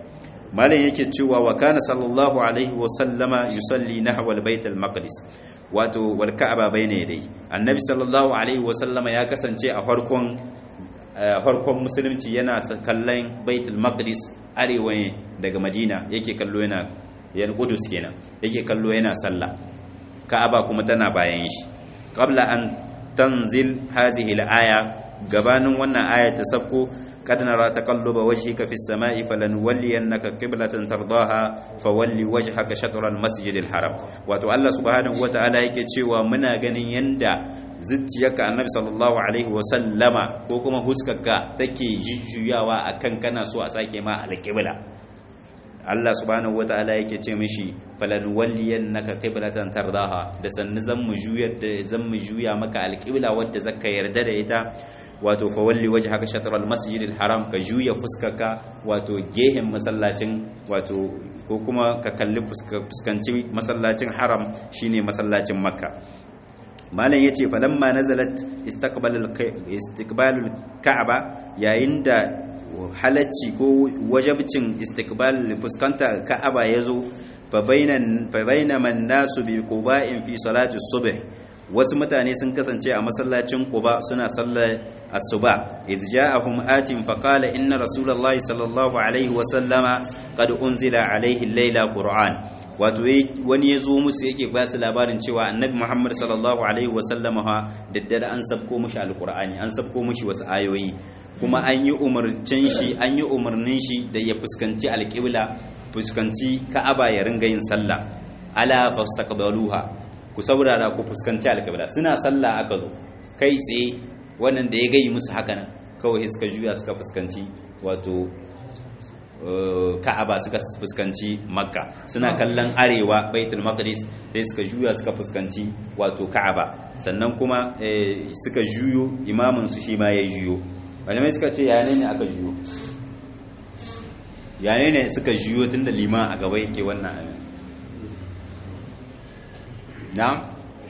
[SPEAKER 1] malam yake cewa wa kana sallallahu alaihi wa sallama yusalli nahwa al-bait al-maqdis wato wal ka'aba bayna yadai annabi sallallahu alaihi wa sallama ya kasance a farkon farkon musulunci yana kallon baitul maqdis arewa ne daga madina yake kallo yana yan kudus kenan yake kallo yana sallah ka'aba kuma tana bayan shi qabla an tanzil hazihi al-aya gabanin wannan aya ta sabko قد نرى تقلب وجهك في السماء فلنولينك قبلة ترضاها فولي وجهك شطر المسجد الحرام wato Allah subhanahu wataala yake cewa muna ganin yanda zuciyarka annabi sallallahu alaihi wa sallama ko kuma huskarka take jujjuyawa akan kana so a sake ma alqibla Allah subhanahu wataala yake ce mishi falanuwalliyannaka qiblatan tardaha da sannu zan mu juyar da zan mu juya maka alqibla wadda zaka yarda da ita wato fawalli waje haka shatarar masjidil haram ka juya fuskarka wato gehen masallacin wato ko kuma ka kalli fuskanci masallacin haram shine masallacin makka malam yace falamma nazalat istiqbalul ka'aba yayin da halacci ko wajabcin istiqbal fuskanta ka'aba yazo fa bainan fa bainaman nasu bi quba'in fi salati subh wasu mutane sun kasance a masallacin Quba suna sallar asuba idh ja'ahum atin faqala inna rasulullahi sallallahu alaihi wa sallama qad unzila alaihi al-laila qur'an wato wani yazo musu yake ba su labarin cewa annabi Muhammad sallallahu alaihi wa sallama ha daddare an sabko mushi alqur'ani an sabko mushi wasu ayoyi kuma an yi umarcin shi an yi umarnin shi da ya fuskanci alqibla fuskanci ka'aba ya ringa yin sallah ala fastaqbaluha ku saurara ku fuskanci alƙibla suna sallah aka zo kai tsaye wannan da ya gayi musu haka nan kawai suka juya suka fuskanci wato ka'aba suka fuskanci makka suna kallon arewa baitul maqdis sai suka juya suka fuskanci wato ka'aba sannan kuma suka juyo imamin su shi ma ya juyo malamai suka ce yane ne aka juyo yane ne suka juyo tunda liman a gaba yake wannan abin na'am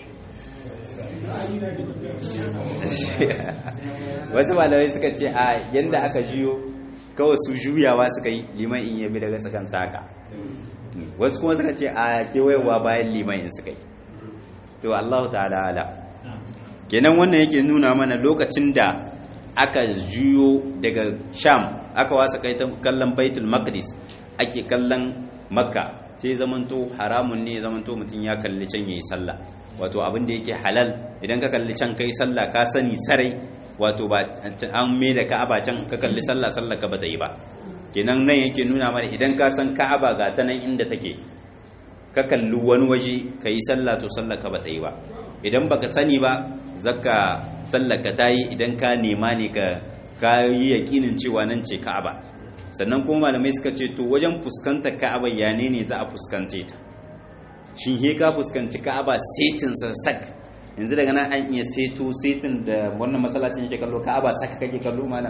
[SPEAKER 1] wasu malamai suka ce a yadda aka juyo kawai su juyawa suka yi liman in yabi daga tsakan saka wasu kuma suka ce a kewayewa bayan liman in suka yi to Allah ta'ala ala kenan wannan yake nuna mana lokacin da aka juyo daga sham aka wasa kai kallon baitul maqdis ake kallon makka sai zamanto haramun ne zamanto mutum ya kalli can yayi sallah wato abin da yake halal idan ka kalli can kai sallah ka sani sarai wato ba an me da ka'aba can ka kalli sallah sallah ka bata yi ba kenan nan yake nuna mana idan ka san ka'aba ga ta nan inda take ka kalli wani waje ka yi sallah to sallah ka bata yi ba idan baka sani ba zaka sallah ka tayi idan ka nema ne ka ka yi yakinin cewa nan ce ka'aba sannan kuma malamai suka ce to wajen fuskantar ka'aba ya ne ne za a fuskante ta shin he ka fuskanci ka'aba setin sa sak yanzu daga nan an iya seto setin da wannan masallacin yake kallo ka'aba sak kake kallo malam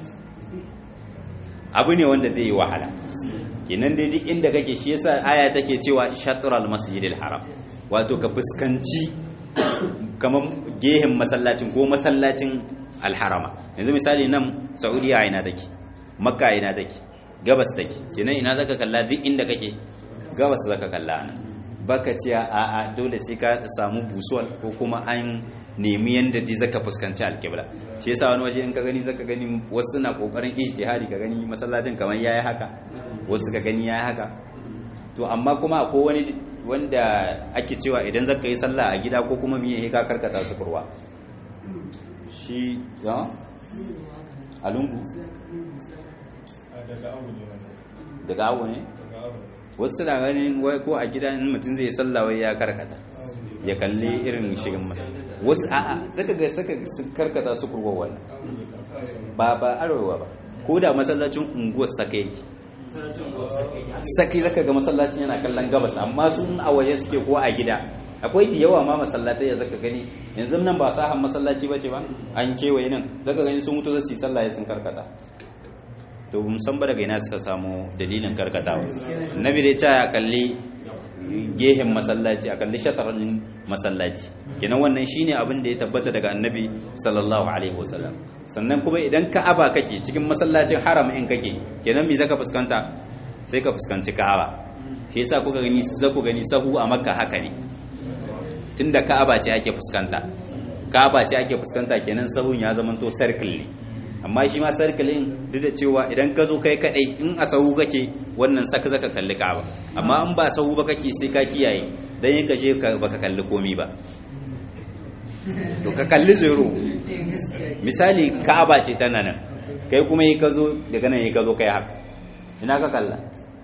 [SPEAKER 1] abu ne wanda zai yi wahala kenan dai duk inda kake shi yasa aya take cewa shatral masjidil haram wato ka fuskanci kamar gehen masallacin ko masallacin alharama yanzu misali nan saudiya ina take makka ina take gabas take kenan ina zaka kalla duk inda kake gabas zaka kalla nan baka ce a a dole sai ka samu busuwal ko kuma an nemi yanda dai zaka fuskanci alkibla shi yasa wani waje in ka gani zaka gani wasu na kokarin ijtihadi ka gani masallacin kamar yayi haka wasu ka gani yayi haka to amma kuma akwai wani wanda ake cewa idan zaka yi sallah a gida ko kuma miye ka karkata su kurwa shi ya a lungu daga abu ne wasu na ganin wai ko a gida in mutum zai sallah wai ya karkata ya kalli irin shirin masa wasu a'a zaka ga saka karkata su kurwa wannan ba ba arewa ba ko da masallacin unguwar saka yake saki zaka ga masallacin yana kallon gabas amma sun a waje suke ko a gida akwai da yawa ma masallatai ya zaka gani yanzu nan ba sahan masallaci bace ba an kewaye nan zaka gani sun mutu zasu yi sallah sun karkata to musamman daga ina suka samu dalilin karkatawa nabi dai ta ya kalli gehen masallaci a kalli shatarin masallaci kenan wannan shine abin da ya tabbata daga annabi sallallahu alaihi wasallam sannan kuma idan ka'aba kake cikin masallacin haram in kake kenan me zaka fuskanta sai ka fuskanci ka'aba shi yasa kuka gani za ku gani sahu a makka haka ne tunda ka'aba ce ake fuskanta ka'aba ce ake fuskanta kenan sahun ya zama to circle ne amma shi ma circle din duk da cewa idan ka zo kai kadai in a sahu kake wannan saka zaka kalli ka'aba amma in ba sahu ba kake sai ka kiyaye dan yin ka je baka kalli komi ba to ka kalli zero misali ka'aba ce tana nan kai kuma yi ka zo daga nan yi ka zo kai haka ina ka kalla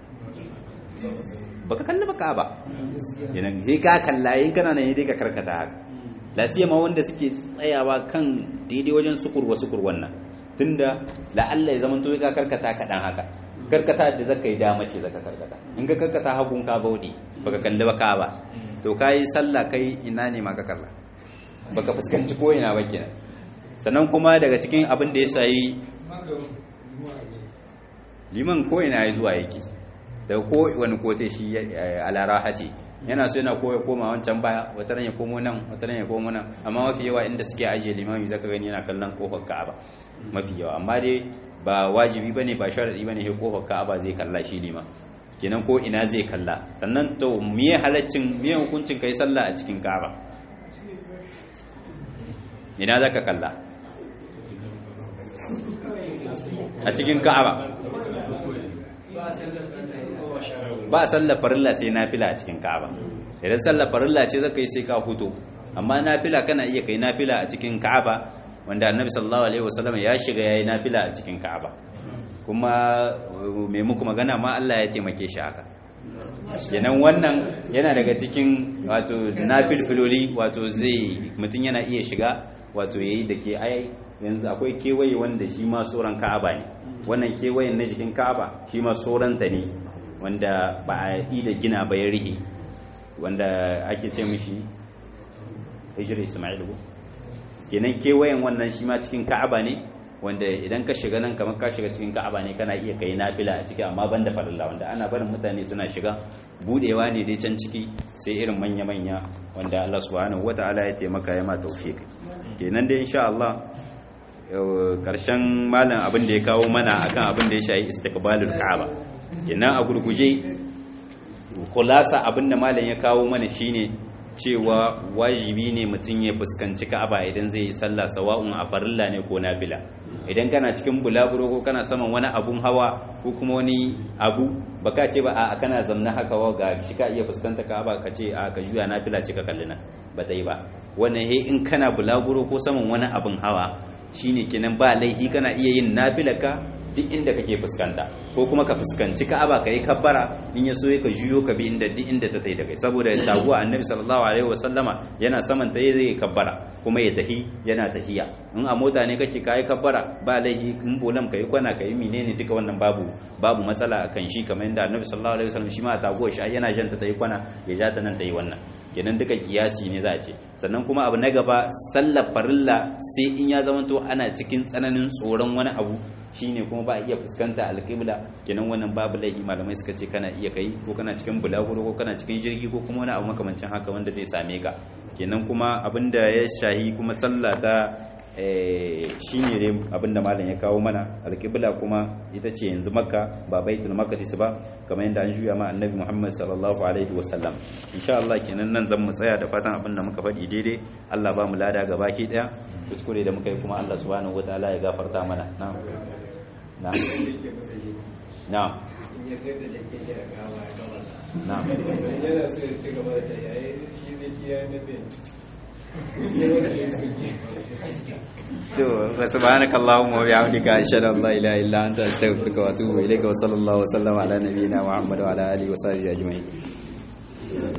[SPEAKER 1] baka kalli ba ka'aba yana sai ka kalla yin kana nan dai ka karkata haka la siyama wanda suke tsayawa kan daidai wajen sukurwa sukur wannan tunda la'alla ya zama to ka karkata kaɗan haka karkata da zaka yi dama ce zaka karkata in ka karkata hagun ka bauɗe baka kalli ba ka'aba to kai sallah kai ina ne ma ka kalla baka fuskanci ko ina ba kenan sannan kuma daga cikin abin da ya sayi liman ko ina ya zuwa yake da ko wani kote shi alarahati yana so yana koya koma wancan baya wata ran ya komo nan wata ran ya komo nan amma mafi yawa inda suke ajiye limami zaka gani yana kallon kofar Ka'aba mafi yawa amma dai ba wajibi bane ba sharadi bane sai kofar Ka'aba zai kalla shi liman kenan ko ina zai kalla sannan to miye halaccin miye hukuncin kai sallah a cikin Ka'aba ina zaka kalla a cikin Ka'aba ba sallar farilla sai nafila a cikin Ka'aba idan sallar farilla ce zaka yi sai ka huto amma nafila kana iya kai nafila a cikin Ka'aba wanda Annabi sallallahu alaihi wasallam ya shiga yayi nafila a cikin Ka'aba kuma me muku magana ma Allah ya taimake shi haka kenan wannan yana daga cikin wato nafilfiloli wato zai mutum yana iya shiga wato yayi da ke ai yanzu akwai kewaye wanda shi ma tsoron Ka'aba ne wannan kewayen na jikin Ka'aba shi ma tsoronta ne wanda ba a yi da gina ba ya rihe wanda ake ce mishi hijira ismail ko kenan kewayen wannan shi ma cikin ka'aba ne wanda idan ka shiga nan kamar ka shiga cikin ka'aba ne kana iya kai nafila a ciki amma banda farilla wanda ana barin mutane suna shiga budewa ne dai can ciki sai irin manya manya wanda Allah subhanahu wataala ya taimaka ya ma tawfiq kenan dai insha Allah karshen malam abin da ya kawo mana akan abin da ya shayi istiqbalul ka'aba kenan a gurguje kulasa abinda malam ya kawo mana shine cewa wajibi ne mutum ya fuskanci ka'aba idan zai yi sallah sawa'un a farilla ne ko nafila idan kana cikin bulaguro ko kana saman wani abun hawa ko kuma wani abu baka ce ba a kana zamna haka wa ga shi ka iya fuskanta ka'aba ka ce a ka juya nafila ce ka kalli nan ba ta yi ba wannan he in kana bulaguro ko saman wani abun hawa shine kenan ba laihi kana iya yin nafila ka duk inda kake fuskanta ko kuma ka fuskanci ka'aba ka yi kabbara in ya so ka juyo ka bi inda duk inda ta tai da kai saboda taguwa annabi sallallahu alaihi wasallama yana saman ta zai kabbara kuma ya tahi yana tahiya in a mota ne kake kai kabbara ba laihi in bolam kai kwana kai menene duka wannan babu babu matsala akan shi kamar yadda annabi sallallahu alaihi wasallam shi ma taguwa shi yana janta ta yi kwana ya ja ta nan ta yi wannan kenan duka kiyasi ne za a ce sannan kuma abu na gaba sallar farilla sai in ya zamanto ana cikin tsananin tsoron wani abu shine kuma ba a iya fuskanta alƙibla kenan wannan babu laifi malamai suka ce kana iya kai ko kana cikin bulaguro ko kana cikin jirgi ko kuma wani abu makamancin haka wanda zai same ka kenan kuma abinda ya shahi kuma sallah ta shine ne abinda malam ya kawo mana alƙibla kuma ita ce yanzu makka ba baitul maqdis ba kamar yadda an juya ma annabi muhammad sallallahu alaihi wasallam insha Allah kenan nan zan mu tsaya da fatan abinda muka faɗi daidai Allah ba mu lada gabaki daya kuskure da muka yi kuma Allah subhanahu wataala ya gafarta mana na'am na'am na'am na'am
[SPEAKER 2] yana so ya ci gaba da yayi shi zai kiyaye na bin
[SPEAKER 1] to subhanaka allahumma wa bihamdika ashhadu an la ilaha illa anta astaghfiruka wa atubu ilayka wa sallallahu wa sallama ala nabiyyina muhammad wa ala alihi wa sahbihi ajma'in